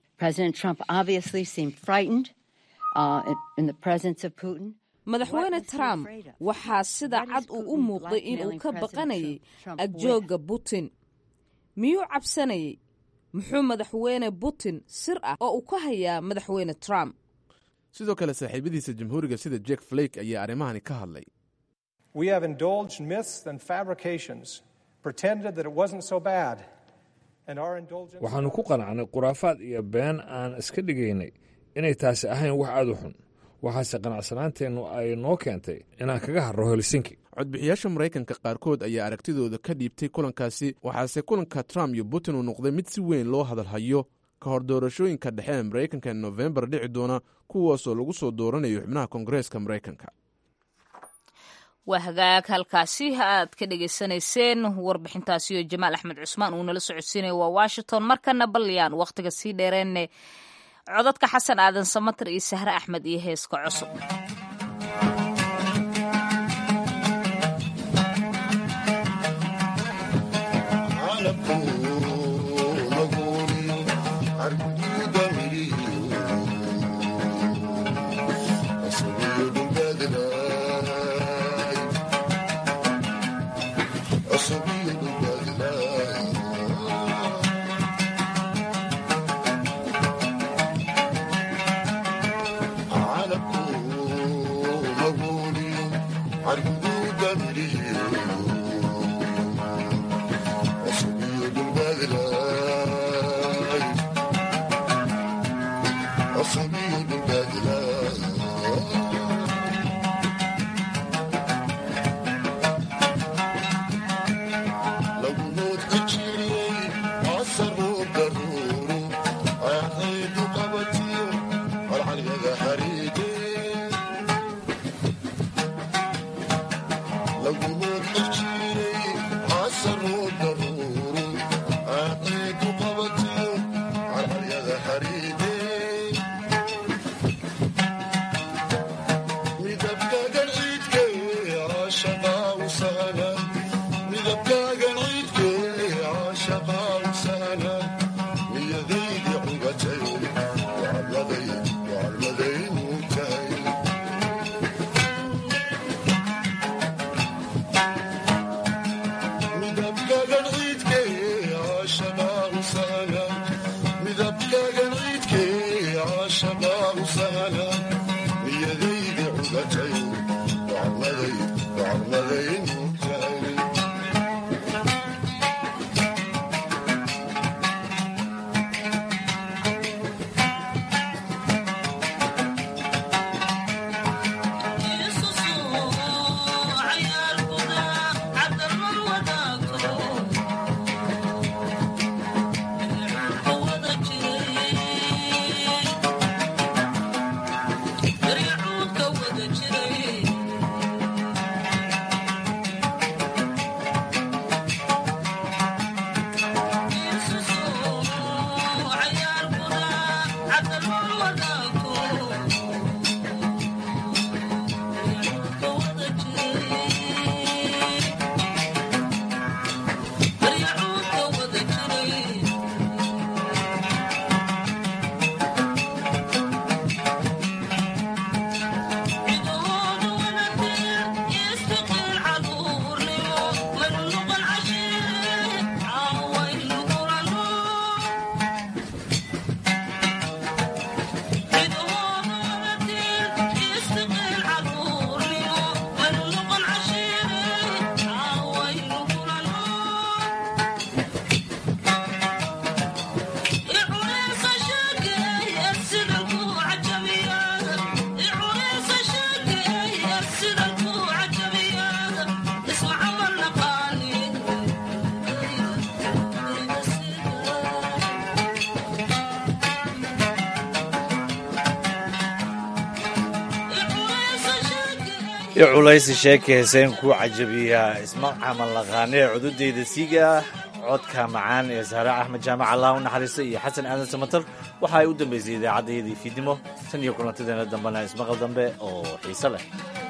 madaxweyne trump waxaa sida cad uu u muuqday inuu ka baqanayay agjooga putin miyuu cabsanayay muxuu madaxweyne putin sir ah oo uu ka hayaa madaxweyne trump sidoo kale saaxiibadiisa jamhuuriga sida jack flake ayaa arrimahani ka hadlay We have indulged myths and fabrications, pretended that it wasn't so bad. And our indulgence. waxaannu ku qanacnay khuraafaad iyo been aan iska dhigaynay inay taasi ahayn wax aad u xun waxaase qanacsanaanteennu ay noo keentay inaan kaga harro helsinki codbixiyaasha maraykanka qaarkood ayaa aragtidooda ka dhiibtay kulankaasi waxaase kulanka trump iyo putin uu noqday mid si weyn loo hadalhayo ka hor doorashooyinka dhexe ee maraykanka ee nofembar dhici doona kuwaasoo lagu soo dooranayo xubnaha koongareeska maraykanka waa hagaag halkaasi aad ka dhegaysanayseen warbixintaasi oo jamaal axmed cusmaan uu nala socodsiinaya waa washington markana balyaan wakhtiga sii dheereenne codadka xasan aadan samatar iyo sahre axmed iyo heeska cusub i culaysi sheeka heeseen ku cajabiyaa isma camal laqaane ee cududeyda siiga ah codka macaan ee saare axmed jaamac allah u naxariista iyo xasan aadan samatar waxa ay u dambaysay idaacaddayadii fiidnimo tan iyo kulantadeena dambena ismaqal dambe oo xiise leh